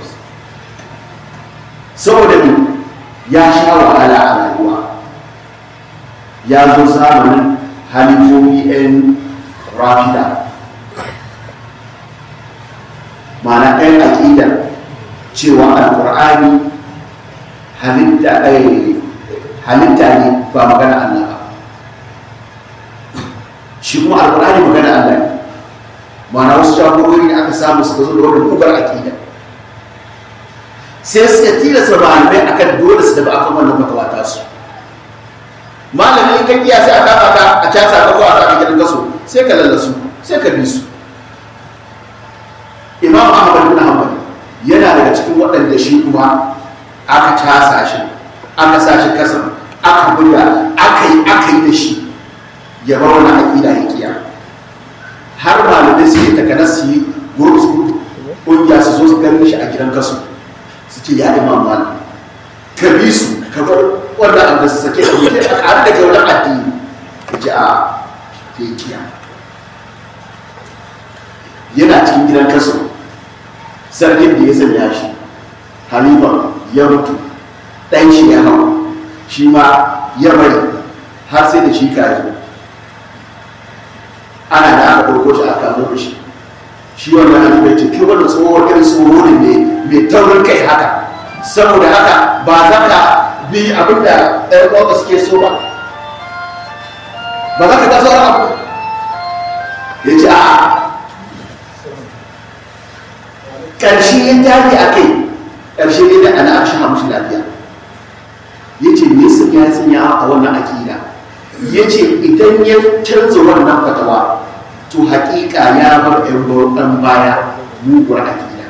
saboda ne ya sha wahala a rayuwa ya zo zamanin halifofi 'yan rafida ma'ana ɗayan aƙida cewa alƙur'ani halitta ne ba magana Allah ba shi kuma alƙur'ani magana Allah ne ma'ana wasu jagorori da aka samu suka zo da wani bugar aƙida sai suka tilasta malamai akan dole su daga akan wannan fatawa ta su malami in ka kiya sai a kama ka a casa ka ko a sa gidan gaso sai ka lallasu sai ka bi su imam ahmad bin hanbal yana daga cikin waɗanda shi kuma aka casa shi aka sa shi kasan aka buga aka yi aka yi da shi ya bar wani aƙida ya kiya har malamai suke takanar su yi gurus ƙungiya su zo su gani shi a gidan kaso su ce ya imam malam ka bi su ka bar wannan abu da su sake da mutum a ƙaru da kyautar addini ya ce a ke kiya yana cikin gidan kaso sarkin da ya sanya shi halifa ya mutu ɗan shi ya hau shi ma ya bari har sai da shi ka yi ana da aka ɗauko shi aka zo shi shi wannan halifa ya ce ke wannan tsohon irin tsoro ne mai taurin kai haka saboda haka ba za ka bi abin da ɗan ƙwaƙwa suke so ba ba za ka ga sauran abu ya ce a ƙarshe ya tafi a kai ƙarshe ne da ana shi hamshi lafiya ya ce me su ya sanya a wannan akida ya ce idan ya canza wannan fatawa to haƙiƙa ya bar ɗan baya muguwar akida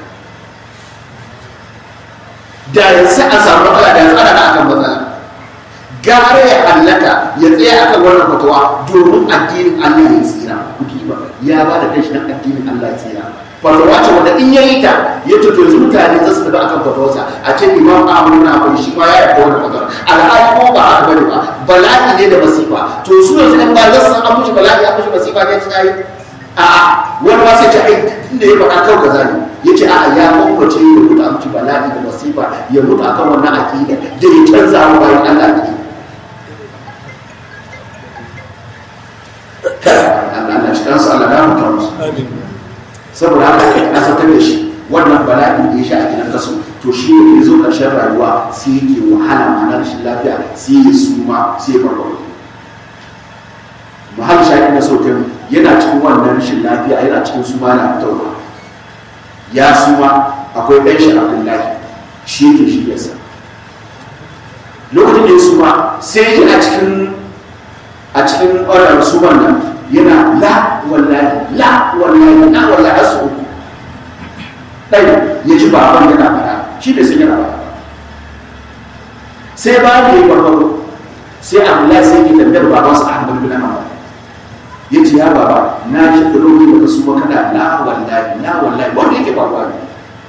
da yanzu a samu matsala da yanzu ana na akan matsala gara ya hallaka ya tsaya akan wannan fatawa domin addinin Allah ya tsira kuki ba ya ba da kashi nan addinin Allah ya tsira fatawa ce wanda in yayi ta ya to yanzu mutane za su tafi akan fatawarsa a ce imam Ahmad na akwai shi ma ya yarda wannan fatawar alhali ko ba haka bane ba bala'i ne da masifa to su yanzu in ba za su an mushi bala'i an mushi masifa ne ta yi a'a wani ma sai ta ai tunda ya faɗa kawai kaza ne ya ce a'a ya kwakwace ya mutu a mutu bala'i da masifa ya mutu akan wannan aƙida da ya canza wa bayan Allah ne Allah cikin su Allah ya mutu musu saboda haka kai asatar da shi wannan bala'in da ya sha a gidan kaso to shi ne ya zo ƙarshen rayuwa sai yake wahala ma'ana rashin lafiya sai ya suma sai ya farfaɗo mahal shaƙi na sautin yana cikin wannan rashin lafiya yana cikin suma na fitowa ya suma akwai ɗan shi abdullahi shi yake shi yasa lokacin da ya suma sai ya a cikin a cikin ƙwarar suman nan yana la wallahi la wallahi la wallahi har su uku ɗai ya ji baban yana fara shi bai san yana fara sai ba da ya farfaro sai abdullahi sai ke tambayar babansa ahmad bin ahmad ya ce ya baba na ji da lokacin da ka suma kana la wallahi la wallahi wanda yake faruwa ne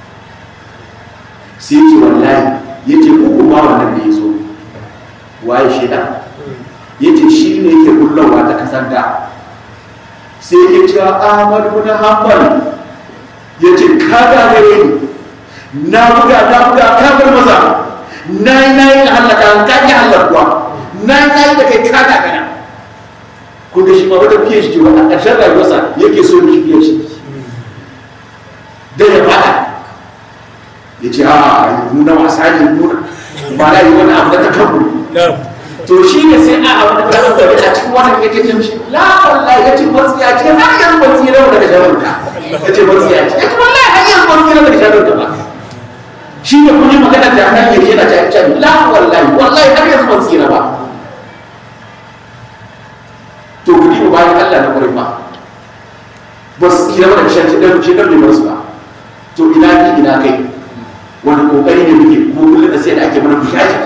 sai ce wallahi ya ce uku ma wannan da ya zo waye shida ya ce shi ne yake kullawa ta kasanta sai ya ce ahmad bin hanbal ya ce ka gagare ni na buga na buga ka bar maza na yi na yi halaka ka ki halakuwa na yi na yi da kai ka gagara kun da shi ma wata fiye shi a ƙarshen rayuwarsa yake so ni fiye shi dan ya fada ya ce a nuna wasa ne nuna ba na yi wani abu da ta kanmu to shi ne sai a abu da ta kanmu a cikin wannan yake ce mishi la wallahi ya ce matsiya ce har yanzu matsiya rawa daga sharon ka ya ce matsiya ce ya ce wallahi har yanzu matsiya rawa daga sharon ka ba shi ne kuma magana da nan yake yana ta ce la wallahi wallahi har yanzu matsiya ba to ku diba bayan Allah na ƙwarai ba ba su tsira ba da shan shekar shekar bai bar su ba to ina ni ina kai wani kokari ne muke kuma kullum da sai da ake mana bushashe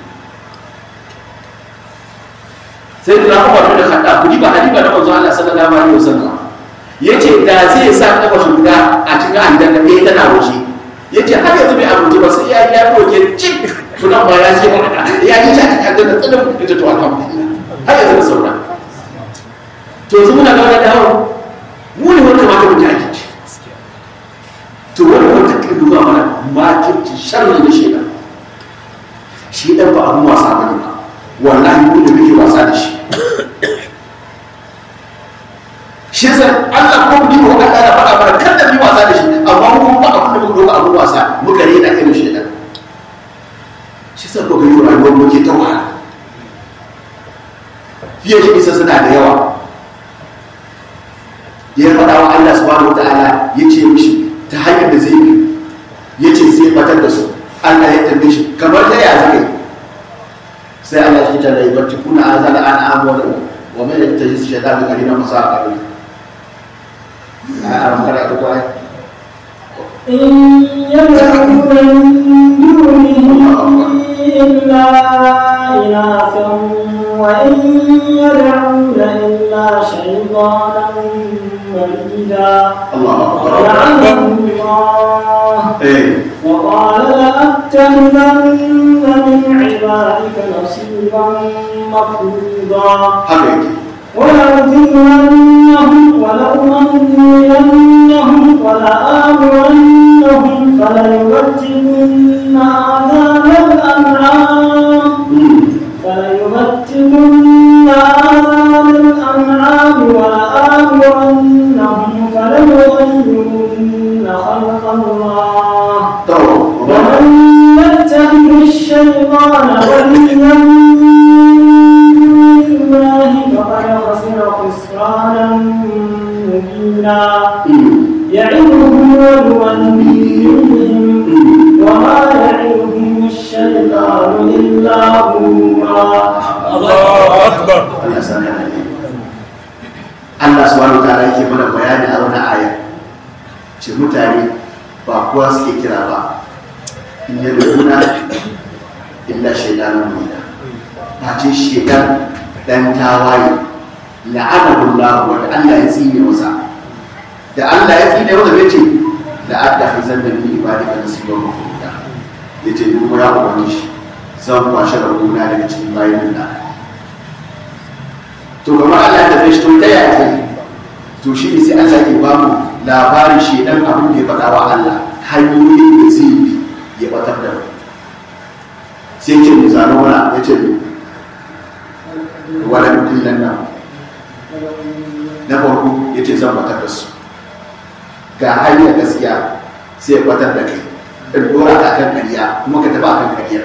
sai da na umar da kada ku ba hadiba na manzo Allah sallallahu alaihi wasallam yace da zai sa kafa shi guda a cikin aljanna ɗaya tana waje yace har yanzu bai amince ba sai ya ya doke cik kudan ba ya ce ba ya yi ta aljanna tsadan ita to alhamdulillah har yanzu da saura to yanzu muna ga dawo mu ne wanda ma ka mu jaki to wani wanda ka duba mana makirci sharri da shi shi dan ba abun wasa bane ba wallahi mu da muke wasa da shi shi yasa Allah ko ni ko Allah ya faɗa mana kar da mu wasa da shi amma mu ba abun da muka doka abun wasa muka rena irin shi dan shi yasa ko ga yau rayuwar muke ta wahala fiye shi isa suna da yawa ya faɗa wa Allah subhanahu wataala ya ce mishi ta hanyar da zai bi ya ce zai batar da su Allah ya tambaye shi kamar ta ya zai sai Allah ya tare da barci kuna azala an amwala wa man yattaji shaytan bi qalina masaqa a aram kada ko ai إن يدعون من دونه إلا إناثا وإن يدعون إلا شيطانا مريدا Allah akbar لعنه الله eh وقال لأتخذن من عبادك نصيبا مفروضا haka yake ولأذلنهم ولأمنينهم ولآمرنهم فليبتكن آذان الأنعام mm فليبتكن آذان الأنعام ولآمرنهم فليغيرن خلق الله to ومن يتخذ الشيطان وليا من دون الله فقد خسر خسرانا مبينا mm يعظهم ويوليهم mm وما يعظهم الشيطان إلا غرورا Allahu Akbar. Allah sana da ne Allah subhanahu wa ta'ala yake mana bayani a wannan aya ce mutane ba kowa suke kira ba in ya rubuna illa shaidanan mu'mina ba ce shaidan dan tawaye la'anahu Allah wa da Allah ya tsine masa da Allah ya tsine masa yace la adda fi zanna bi ibadika nasiban mafruda yace ni kuma ya ubangi shi zan kwashe rabona daga cikin bayin nan to kamar Allah ya tafi shi to ta yaya zai to shi ne sai Allah ke ba mu labarin shi dan abin da ya faɗa wa Allah hanyoyin da zai bi ya batar da mu sai ce mu zano wala ya ce mu wala mutum nan nan na farko ya ce zan batar da su ga hanyar gaskiya sai ya batar da kai in dora ka kan kariya kuma ka taba kan kariya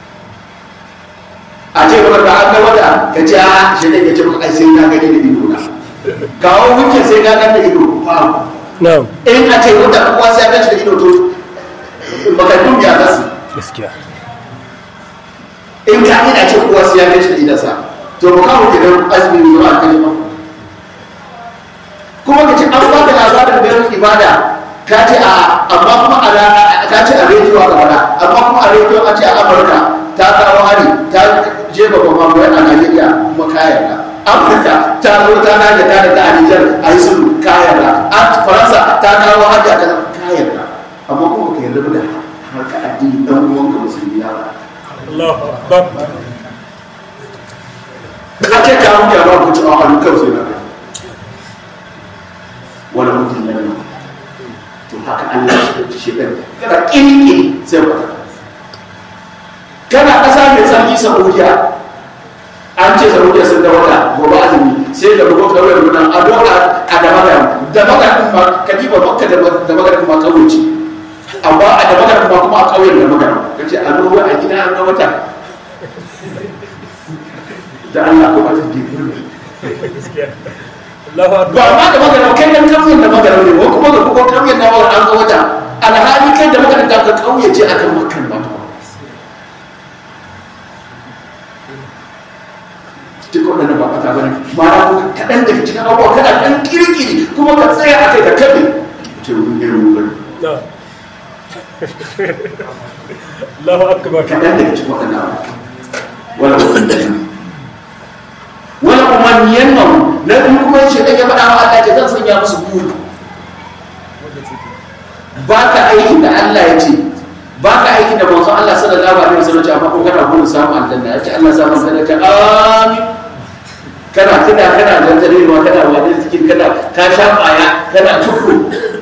a ce maka ba an ga wata ka ce a shi ne ya ce maka ai sai na gani da ido na kawo hujja sai na gani da ido ba Na'am. in a ce wata kuwa sai ya gani da ido to makardun ya zasu Gaskiya. in ka ina ce kuwa sai ya gani da idansa to ba kawo ke nan azumi zuwa a kai ba kuma ka ce an ba da labarin bayan ibada ka ce a amma kuma a ra- ka ce a rediyo a gabana amma kuma a rediyo a ce a amurka ta kawo hari ta jefa babban bayan a najeriya kuma kayan ka afirka ta zo ta naga ta daga a nijar a yi sulhu kayan ka a faransa ta kawo hari a kaza kayan ka amma kuma ka yarda da harka addini dan uwanka musulmi ya ba Allahu Akbar. ka ce ka mutu ya ba ku ci a hannu kawai sai na kai wani mutum na nan to haka Allah shi da shi ɗan kana ƙinƙi sai ba kana ƙasa mai tsarki Saudiya an ce Saudiya sun da wata gobe azumi sai da bugo kawai runan a doka a da magana da magana kuma kadiba makka da da magana kuma kawai ce amma a da magana kuma kuma a ƙauyen da magana kace a zo a gida an ga wata da Allah ko ba ta bi Gaskiya. Allahu ba Akbar. ma da magana kai dan kauyen da magana ne ko kuma da kuma kauyen da magana an ga wata alhali kai da magana da ka kauye ce akan makan ba duk waɗannan ba ɓata bane ba na kaɗan daga cikin abubuwa kana ɗan kirkiri ko kuma ka tsaya a kai ka kabe ce mun irin mun نعم الله أكبر kaɗan daga cikin waɗannan abu wala umanniyan wala umanniyan nan na biyu kuma yace dan ya faɗa wa Allah ce zan sanya musu buri ba ka aikin da Allah ya ce ba ka aikin da manzon Allah sallallahu alaihi wasallam ya ce amma ko kana burin samun aljanna ya ce Allah samu aljanna ka amin kana kida kana zanzarewa kana wani cikin kana ka sha baya kana tukuru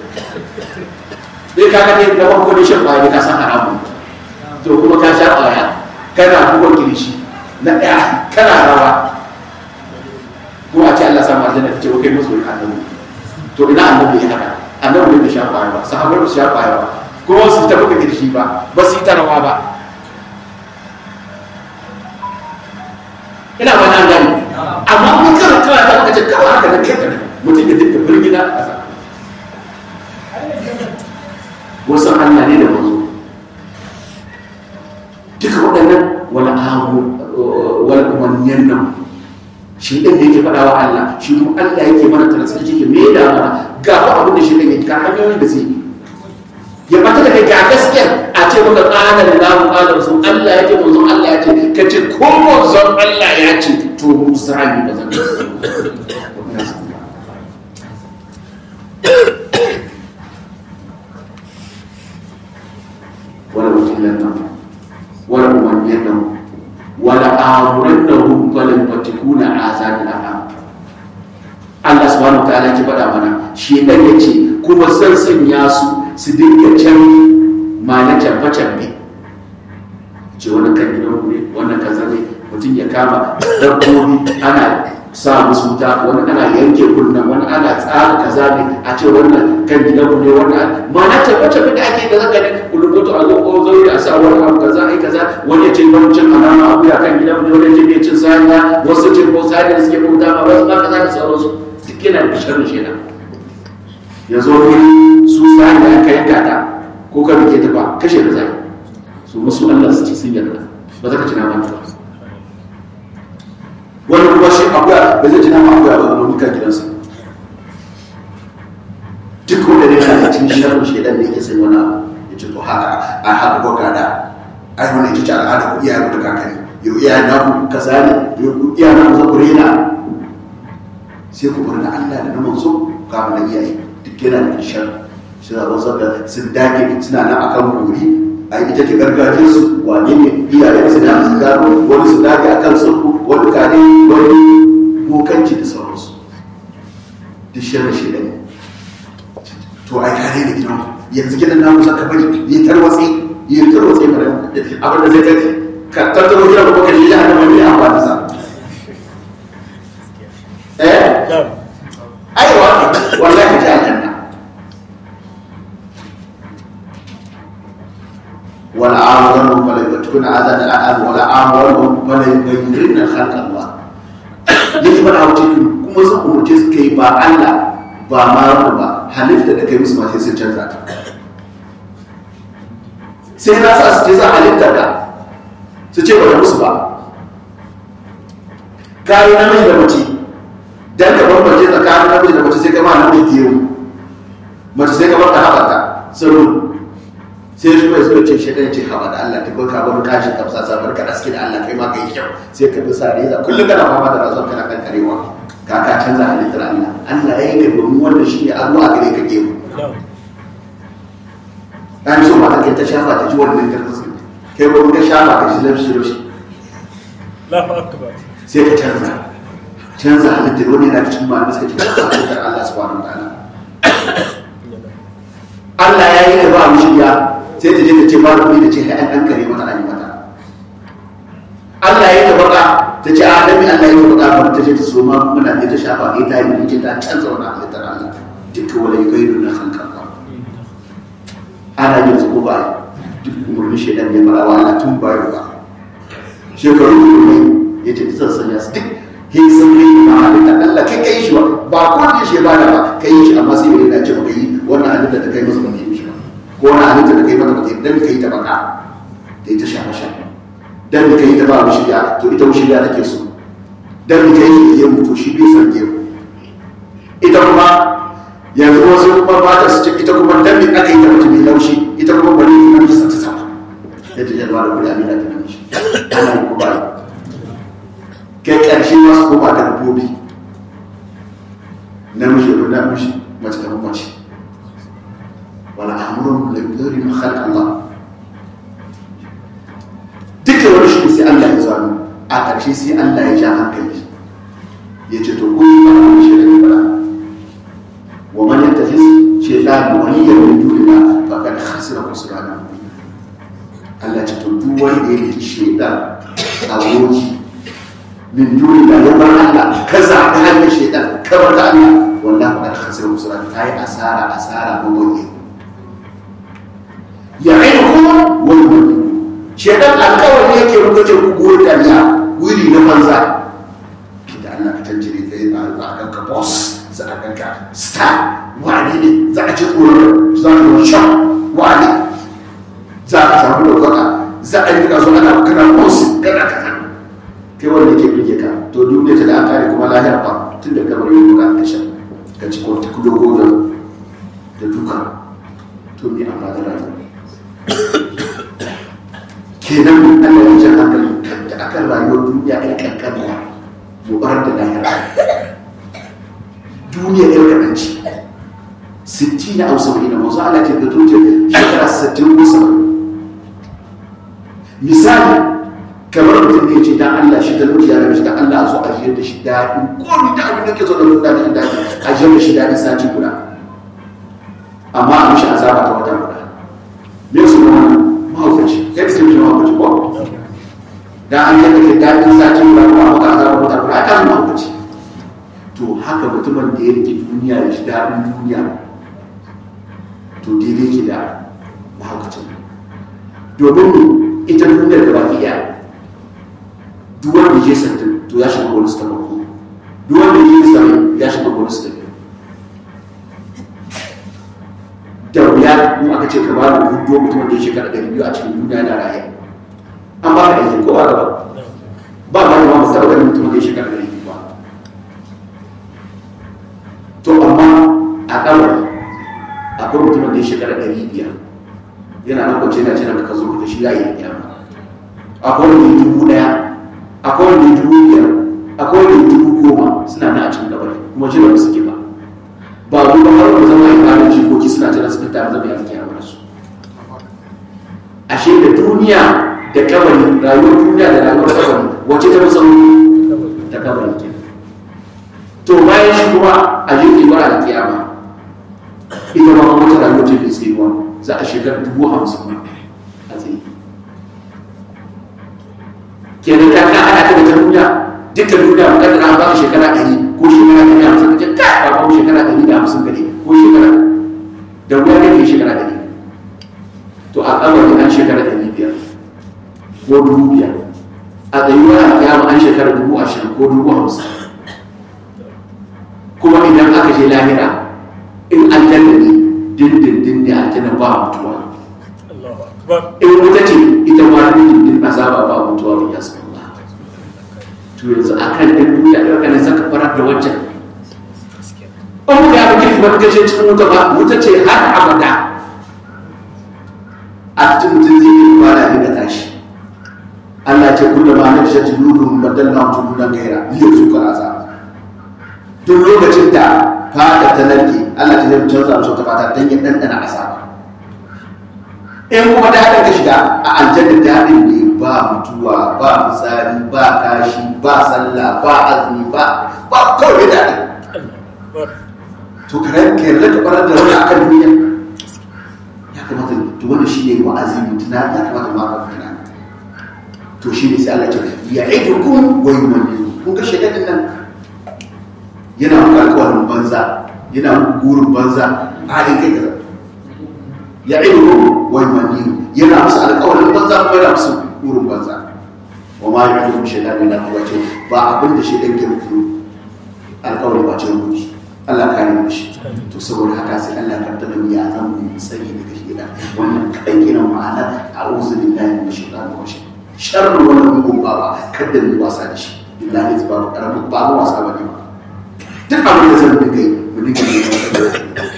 dai ka ga dai da farko ne shan baya ka san haramun to kuma ka sha baya kana buga kirishi na ɗaya kana rawa ko a ce Allah samu aljanna ta ce kai musu annabi to ina annabi ya haka annabi bai sha baya ba sahabbai ba su sha baya ba kuma su ta buga kirishi ba ba su yi ta rawa ba ina ba nan gani amma mun kana kana ta maka ce kawai haka da kai da mutum ya dinga birgina a ƙasa wasu Allah ne da manzo duka waɗannan wani abu wani umarniyan nan shi ɗin da yake faɗa wa Allah shi kuma Allah yake mana talasar yake me da mana ga ba abin da shi ɗin yake ka hanyoyin da zai ya bata da kai ga gaskiyar a ce maka ƙanar lahu ƙanar sun Allah ya ce manzon Allah ya ce ka ce ko manzon Allah ya ce to Musa ne ba zan wala mutillan nan wala umarniyan nan wala amuran da hun falin fatikuna a zanen al'am Allah subhanahu wa ta'ala ki faɗa mana shi ɗan ya ce kuma zan sanya su su dinga can ma na canfe canfe ce wani kan gidan ne wannan kaza ne mutum ya kama dabbobi ana sa musu wuta wani ana yanke kunnan wani ana tsara kaza ne a ce wannan kan gidan ne wannan ma na canfe canfe da ake da zaka ne kulubutu a zo ko zauri a sa wani abu kaza ai kaza wani ya ce ban cin alama abu ya kan gidan ne wani ya ce bai cin saniya wasu ce ko saniya da suke bauta ma wasu ma kaza da sauransu duk yana da sharri shaidan ya zo wuri su sani da aka yanka ta ko ka rike ta ba kashe da zai su musu Allah su ci sun yarda ba za ka ci naman ta wani kuma shi akuya ba zai ci naman akuya ba domin kan gidansa duk wanda ne yana cikin sharrin shaidan da yake sai wani abu ya ce to haka a haka ko gada ai wani ita ce al'ada ku iyaye ku da kakanni yau iyaye na ku kaza ne yau ku iyaye na ku za ku rena sai ku bar da Allah da na manzo kafin da iyaye duk yana da shar shi da wasu da sun dage suna nan akan wuri a ita ce gargajiyar su wane ne iyayen su da su gano wani su dage akan sulhu wani kare wani bokanci da sauransu duk shirin shi ne to ai kare da gidan yanzu gidan namu zaka bari yi tarwatsi yi tarwatsi mana abin da zai kai ka tattaro gidan kuma ka shi da hannun mai amfani sa eh نعم aiwa wallahi ta aljanna wala amran fala yatkuna azan al'am wala amran fala yughayyirin khalq Allah yake fara wuce kuma sun umurce su kai ba Allah ba ma rabu ba halitta da kai musu ma sai sun canza ta sai na sa su ce za halitta ka su ce ba da musu ba kayi namiji da mace dan ka bambance tsakanin namiji da mace sai ka ma namiji gero mace sai ka bar ta haɓata sirru sai shi mai zuwa ce shi ɗaya ce haɓa da Allah ta baka bar kashin kamsa sa bar ka aske da Allah kai ma kai kyau sai ka bi sa reza kullum kana fama da razon kana kan karewa ka ka canza halittar Allah Allah ya yi ka domin wannan shi ne Allah a gare ka gero نعم an so mata kai ta shafa ta ji wannan tarzi kai ba ka shafa ka ji laushi laushi الله أكبر sai ka canza canza halittar wani yana cikin malamai suka ce canza halittar Allah subhanahu wa ta'ala Allah ya yi da ba mu shirya sai ta je ta ce ba da da ce ai an kare mata an yi mata Allah ya yi da baka ta ce a nabi Allah ya yi da baka ba ta je ta so ma muna ne ta shafa ne ta yi ne ta canza wani halittar Allah duka wala yugairu na khalqa Allah ana yin su ko ba duk umarnin shaidan ya fara wa Allah tun bayo ba shekaru ne ya ce zan sanya su duk hin sun yi ma halitta Allah kai kai shi ba ba ko da shi ba da ba kai shi amma sai bai dace ba kai wannan halitta da kai masa ba kai shi ba ko wannan halitta da kai mata ba kai dan kai ta baka da ita shafa shafa dan kai ta ba mu shirya to ita mu shirya take so dan kai shi ya mutu shi bai san gero ita kuma yanzu wasu kuma ba ta su ce ita kuma dan me aka yi ta mutum mai laushi ita kuma bari ta nan ta sama ya ta jalwa da kudi amina ta nan shi ana yi kuma yi kai ƙarshe masu koma da dabbobi namiji ko namiji mace ta mace wala amrun la yudri ma khalaq Allah duka wani shi sai Allah ya zano a ƙarshe sai Allah ya ja hankali ya ce to ko ba a shi da ba wa man yattakhis shaytan waliyan min dunillah faqad khasira khusrana Allah ce to duk wanda ya yi shaytan aboki min dunillah ya bar Allah ka zaɓi hanyar shaytan ka bar ta Allah wallahi faqad khasira khusrana kai asara asara maboye ya'idukum wa yumannun shaytan alƙawari yake muka ce ku goyi kariya wuri na banza da Allah ka tantire kai a ganka boss za a ganka star wani ne za a ci tsoron za a yi shan wani za a samu ɗaukaka za a yi kaso ana kana boss kana kaza kai wanda ke birge ka to duniya ta da an kare kuma lahira ba tun da kamar yin buka ka shan ka ci kwarta kudo gobe da duka to me amma da rayuwa kenan Allah ya jan hankali da akan rayuwar duniya ɗan ƙanƙanuwa mu bar da lahira duniya ɗan ƙanƙanci sitti na hausa mai na mazu ala ke gato ce shekara sittin ko saba'in misali kamar mutum ne ce dan Allah shi talauci ya rabu shi dan Allah zo a jiyar da shi daɗi ko ni da abin da ke zo da mun daɗi daɗi a jiyar da shi daɗi sati guda amma a mishi azaba ta wata guda me su ma mahaukaci kai sai mishi mahaukaci ko da an yadda ke daɗin sati guda ko a maka azaba wata guda a kan mahaukaci to haka mutumin da ya rike duniya ya shi daɗin duniya to daidai ke da mahaukacin domin ita duniyar da baki ɗaya duk wanda ya sattin to ya shiga bonus ta farko duk wanda ya sami ya shiga bonus ta biyu da wuya in aka ce ka ba da hudu mutum da ya shekara ɗari biyu a cikin duniya na raye an ba ka aiki ko ba ka ba ba ma yawa mutum da mutum da ya shekara ɗari biyu ba to amma a kawai akwai mutum da ya shekara ɗari biyar yana nan kwance yana cina ka zo da shi ya yi kiyama akwai wanda ya dubu ɗaya akwai wanda ya dubu biyar akwai wanda ya dubu goma suna nan a cikin kabari kuma jira ba suke ba ba ku ba har wanda zama yin ƙarin jikoki suna jira su fita zama ya fi kiyama da su ashe da duniya da kabari rayuwar duniya da rayuwar kabari wacce ta fi sauri ta kabari ke to bayan shi kuma a jirgin bara da kiyama ita ma wata rayuwar ce mai tsayuwa za a shekar dubu hamsin a tsaye kenan ka ka ana ta da duniya duka duniya mu kaddara an baka shekara ɗari ko shekara ɗari hamsin ka ce ka ba ba shekara ɗari da hamsin gare ko shekara da wuya ne ke shekara ɗari to a kabari an shekara ɗari biyar ko dubu biyar a tsayuwa a kiyama an shekara dubu ashirin ko dubu hamsin kuma idan aka je lahira in aljanna ne dindindin ne aljanna ba mutuwa in wuta ce ita ma dindindin azaba ba mutuwa ba ya san Allah to yanzu akan din duniya da kana saka farar da wancan in muka yi abin kuma ka ce cikin wuta ba wuta ce har abada a cikin mutum zai yi kwana ne da tashi Allah ce kullum ma na shi tuludun badalla tuludan gaira liya zuka azaba duk lokacin da fata ta narke Allah ta zai canza musu ta fata don ya ɗanɗana azaba in kuma da haɗin ka shiga a aljanna da haɗin ne ba mutuwa ba fitsari ba kashi ba sallah ba azumi ba ba kawai da haɗin to kare ka yarda ka barar da wani akan duniya ya kamata to wannan shi ne wa'azi mutuna ya kamata ma ka mutuna to shi ne sai Allah ya ce ya aidukum wa yumannikum kun ga shaidan nan yana muku alkawarin banza yana muku gurin banza a halin kai kaza ya ilu wai mani yana musu alkawarin banza kuma yana musu gurin banza wa ma ya ilu shaidan illa huwa ce ba abin da shaidan ke muku alkawarin ba ce muku Allah ka yi mishi to saboda haka sai Allah ka tada ya zan mu tsari daga shaidan wannan kadan kenan ma'ana a'udhu billahi minash shaitanir rajim sharru wannan mugun baba kada mu wasa da shi billahi ba karamin ba wasa ba ne ba duk abin da zan dinga yi mu dinga yi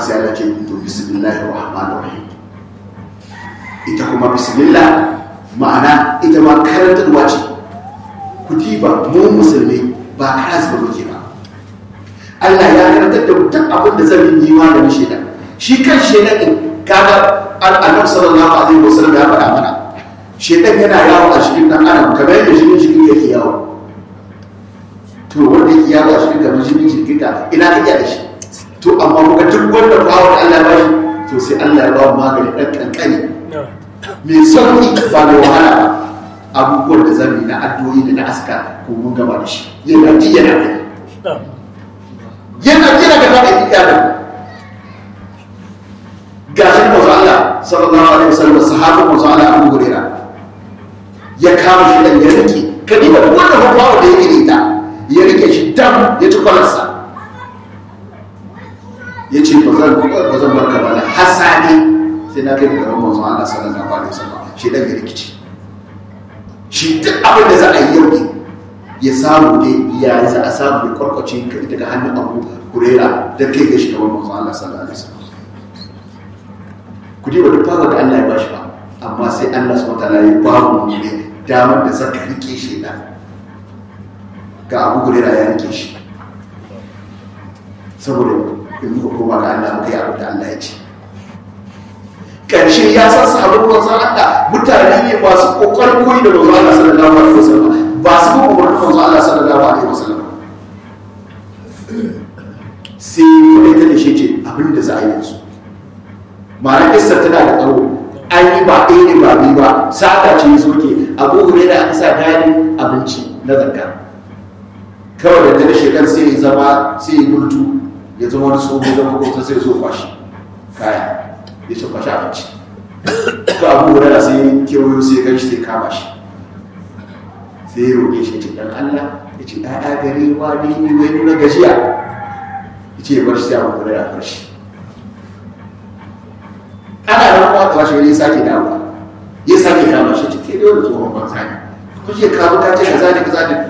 sai Allah ce to bismillahir rahmanir rahim ita kuma bismillah ma'ana ita ma karantarwa ce ku diba mu musulmi ba karas ba muke ba Allah ya karantar da duk abin da zan yi maganin shaidan shi kan shaidan din kaga annabi sallallahu alaihi wasallam ya faɗa mana shaidan yana yawo a cikin dan adam kamar yadda jinin jikin yake yawo to wanda yake yawo a cikin kamar jinin jikin ka ina kake da shi to amma kuka duk wanda bawo da Allah ya bashi to sai Allah ya ba magani dan kankani mai sauki ba mai wahala ba abubuwan da zan yi na addu'o'i da na aska ko mun gaba da shi yana ji yana kai yana ji daga gaba da iyalin gashin mazu Allah sallallahu alaihi wasallam sahabin mazu Allah Abu Hurairah ya kama shi dan ya rike kadiba wannan babawa da yake ita ya rike shi dam ya ci kwalarsa ya ce ba zan ba zan barka ba hasani sai na kai gaban mazu Allah sallallahu alaihi wasallam shi dan ya rikici shi duk abin da za a yi yau ne ya samu ne ya za a samu ya kwarkwace ka daga hannun Abu Hurairah da kai ga shi gaban mazu Allah sallallahu alaihi wasallam ku diba duk fara da Allah ya bashi ba amma sai Allah subhanahu wataala ya ba mu ne damar da zaka rike shi da ga Abu Hurairah ya rike shi saboda in muka koma ga Allah muka yi abin da Allah ya ce karshe ya san sahabban manzon Allah mutane ne masu kokarin koyi da manzon Allah sallallahu alaihi wasallam ba su kuma umarnin manzon Allah sallallahu alaihi wasallam sai kuma ita da shi ce abin da za a yi yanzu ma'ana kissar tana da tsawo an yi ba ɗaya ne ba biyu ba sata ce zo ke abu hure da aka sa gani abinci na zakka kawai da ta shekar sai ya zama sai ya bultu ya zama wani tsoho da makwabta sai ya zo kwashi kaya ya ce kwashi abinci ka abu hure da sai kewayo sai ya gan shi sai kama shi sai ya roƙe shi ce dan Allah ya ce ɗaya gare wa ne wai nuna gajiya ya ce ya bar shi sai abu hure da bar shi ana nan kuma ka washe ya sake dawowa ya sake kama shi cike da wani tsohon banza ne kuke kawo ka ce kaza ne kaza ne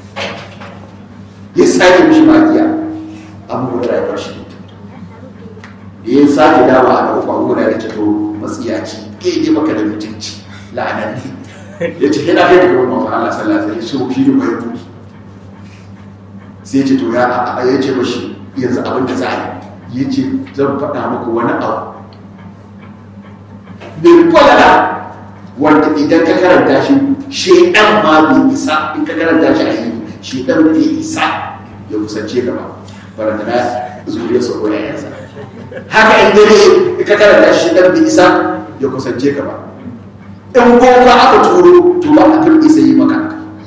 ya sake mishi magiya abu da ya bar shi da ya sake dawowa a ɗauka abu da ya ce to matsiyaci ke je maka da mutunci la'ananni ya ce yana kai daga wani Allah sallallahu alaihi wasallam shi ne mai buki sai ya ce to ya ya ce mashi yanzu abin da za a yi ya ce zan faɗa muku wani abu mai kwalala wanda idan ka karanta shi shaidan ma bai isa in ka karanta shi a yi shaidan bai isa ya kusance ka ba baranta na zuriya sa ko yayansa haka in dare in ka karanta shi shaidan bai isa ya kusance ka ba in boka aka turo to ba a kan isa yi maka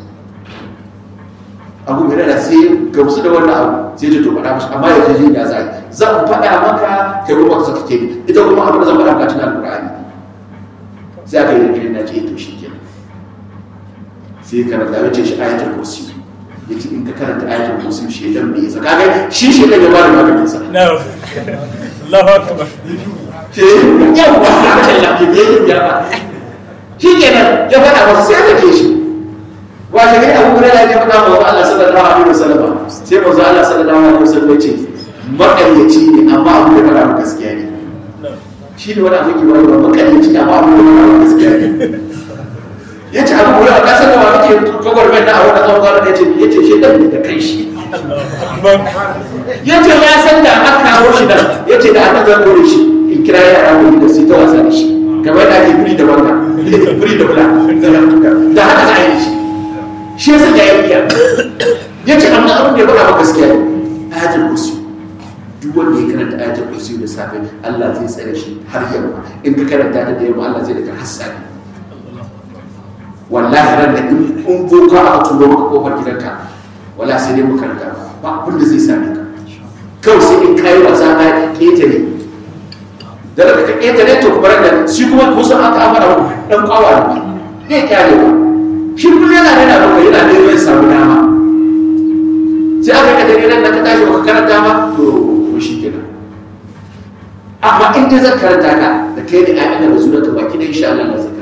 abu mai da sai ga wasu da wannan abu sai ta to faɗa mashi amma ya je ya zai zan faɗa maka kai kuma ka saka ke ita kuma abin da zan faɗa maka cikin alƙur'ani sai aka yi rikirin na ce to shi ke sai karanta wace shi ayatul kursi ya ce in ka karanta ayatul kursi shi dan bai isa kaga shi shi dan ya bada maganin sa No. Allahu Akbar. shi yawa haka ya ke yi ya ba shi kenan ya faɗa masa sai aka ce shi washe gari abu guda ya faɗa wa Allah sallallahu alaihi wasallam sai manzo Allah sallallahu alaihi wasallam ya ce maƙaryaci ne amma abu da faɗa gaskiya ne shi ne wani abin kiwon ba makaryaci amma abu da faɗa gaskiya ne ya ce abu guda a ƙasar da wani ke kogwar mai na a wani tsawon kwanan ya ce ya ce shi ɗan da kai shi ya ce ya san da aka kawo shi nan ya ce da aka zan dore shi in kira yara wani da su ta wasa da shi kamar da ake firi da wanda firi da bula da haka za a yi shi shi ya sanya ya biya ya ce amma abin da ya faɗa gaskiya ne ayatul kursi duk wanda ya karanta ayatul kursi da safe Allah zai tsare shi har yamma in ka karanta ta da yamma Allah zai daga hassani wallahi ran da in in boka aka turo maka kofar gidanka wallahi sai dai mu karanta ba abin da zai same ka kawai sai in kai wasa ka ketare da daga ka ketare to kuma da shi kuma kusan aka amara dan kawa ne ne kyale ba shi kullum yana yana da yana neman ya samu dama sai aka ka dai nan da ka tashi ka karanta ma to ko shi kenan amma in dai zan karanta ka da kai ne ayyukan da zuwa ka baki da insha Allah na zaka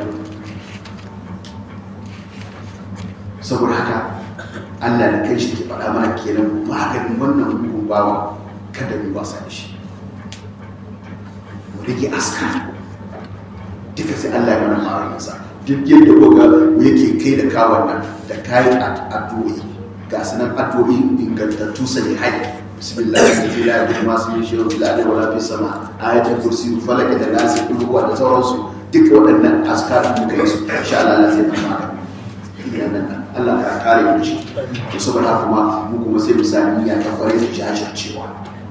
saboda haka Allah da kai shi ke faɗa mana kenan maganin wannan mugun bawa kada mu wasa da shi rike aska duka sai Allah ya mana ma'arinsa duk yadda koga yake kai da kawon nan da kayan addu'o'i ga sanan addu'o'i ingantattu sai hai bismillah sai la ya kuma su yi shirin fil ardi wala fis sama ayatul kursi falaka da nasi kullu da sauransu duk waɗannan askar da muka yi su insha Allah Allah zai mana magani idan nan Allah ka kare mu shi to saboda haka kuma mu kuma sai mu sami niyya ta kware da jajircewa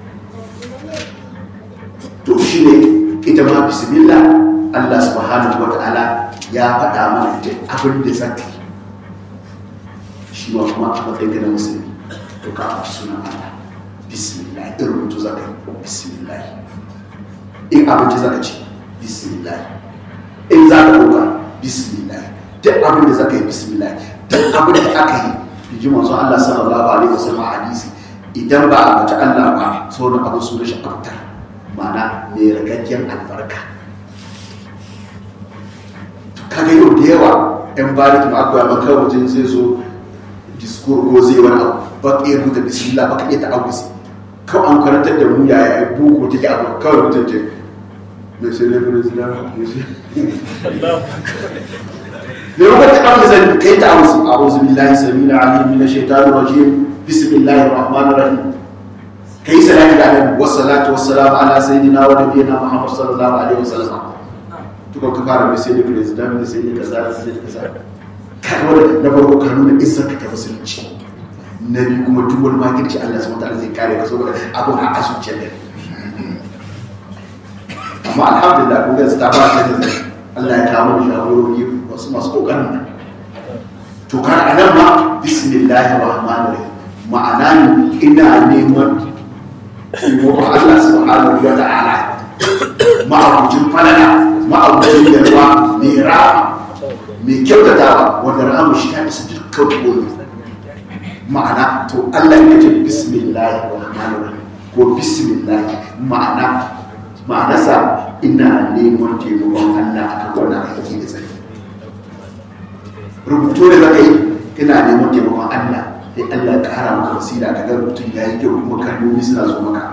to shine ita ma bismillah Allah subhanahu wa ta'ala ya faɗa mana duk abin da zaka yi shi ma kuma a matsayin ka na musulmi to ka amsa sunan Allah bismillah in rubutu zaka yi bismillah in abinci zaka ci bismillah in za ka ɗauka bismillah duk abin da zaka yi bismillah duk abin da aka yi in ji manzon Allah sallallahu alaihi wasallam a hadisi idan ba a bata Allah ba sauran abin su rashin abtar ma'ana mai ragaggiyar albarka kaga yau da yawa yan bari ma akwai abin kawai wajen zai zo diskur ko zai wani abu ba ka iya rubuta bismillah ba ka iya ta'awuzi kawai an karantar da mu yaya ya buku take abu kawai mutum ce mai sai laifin zina mai sai ne rubar ta kan zai kai ta'awuzi a uzu billahi samina alim min shaitanir rajim bismillahir rahmanir rahim kai salati da annabi wassalatu wassalamu ala sayyidina wa nabiyyina muhammad sallallahu alaihi wasallam tuka ka fara mai sai da president mai sai da kaza sai da kaza ka wanda na farko ka nuna izzar ka ta musulunci na biyu kuma duk wani makirci Allah subhanahu wataala zai kare ka saboda abun a asuciyar da amma alhamdulillah kun ga ta fara ta da Allah ya kawo mu shawarwari wasu masu kokarin nan to kan anan ma bismillahir rahmanir rahim ma'ana ne ina neman taimakon Allah subhanahu wa ta'ala ma'abucin falala ma'abucin yarwa mai rama mai kyautatawa wanda rama shi ta isa dukkan komi ma'ana to Allah ya ce bismillah rahmanir rahim ko bismillah ma'ana ma'ana sa ina neman taimakon Allah a kan wannan aiki da zai rubutu da zaka yi ina neman taimakon Allah sai Allah ya kara maka wasila ka ga rubutun ya yi kyau kuma kalmomi suna zo maka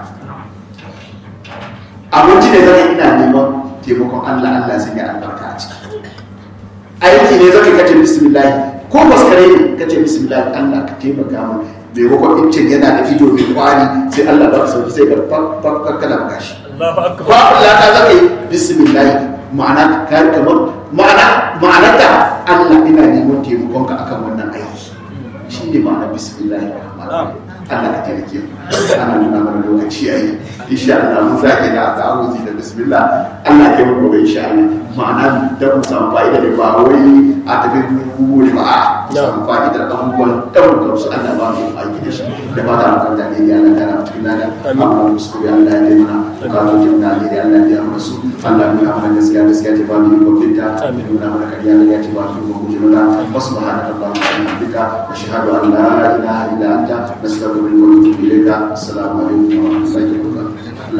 abinci ne zaka ina neman taimakon Allah Allah sai ya albarka a ciki aiki ne zaka kace bismillah ko baskare ne kace bismillah Allah ka taimaka mu bai wako incin yana da ido mai kwari sai Allah ba ka sauki sai ka fakka kana gashi Allahu akbar ba Allah ka zaka yi bismillah ma'ana ka kamar ma'ana ma'anar da Allah ina neman taimakon ka akan wannan aiki shi ne ma'ana bismillah Allah ka taimake mu ana nuna mana lokaci yayi insha Allah mun zaki da ta'awuzi da bismillah Allah ya yi gobe insha Allah ma'ana da mu samu fa'ida da ba wai a tafi kuku ne ba a samu fa'ida da abubuwan da mu gamsu Allah ba mu aiki da shi da ba ta mu kan dane ya Allah kana cikin lada amma mu su ya Allah ya yi mana ka zo jin dane ya Allah ya mu su Allah mu ya mana gaskiya gaskiya ta ba mu ko fita Amin. mu na mana kariya da ya ci ba mu ko guje mana subhanaka allahumma wa bihamdika ashhadu an la ilaha illa anta nastaghfiruka wa natubu ilayka assalamu alaikum wa rahmatullahi wa barakatuh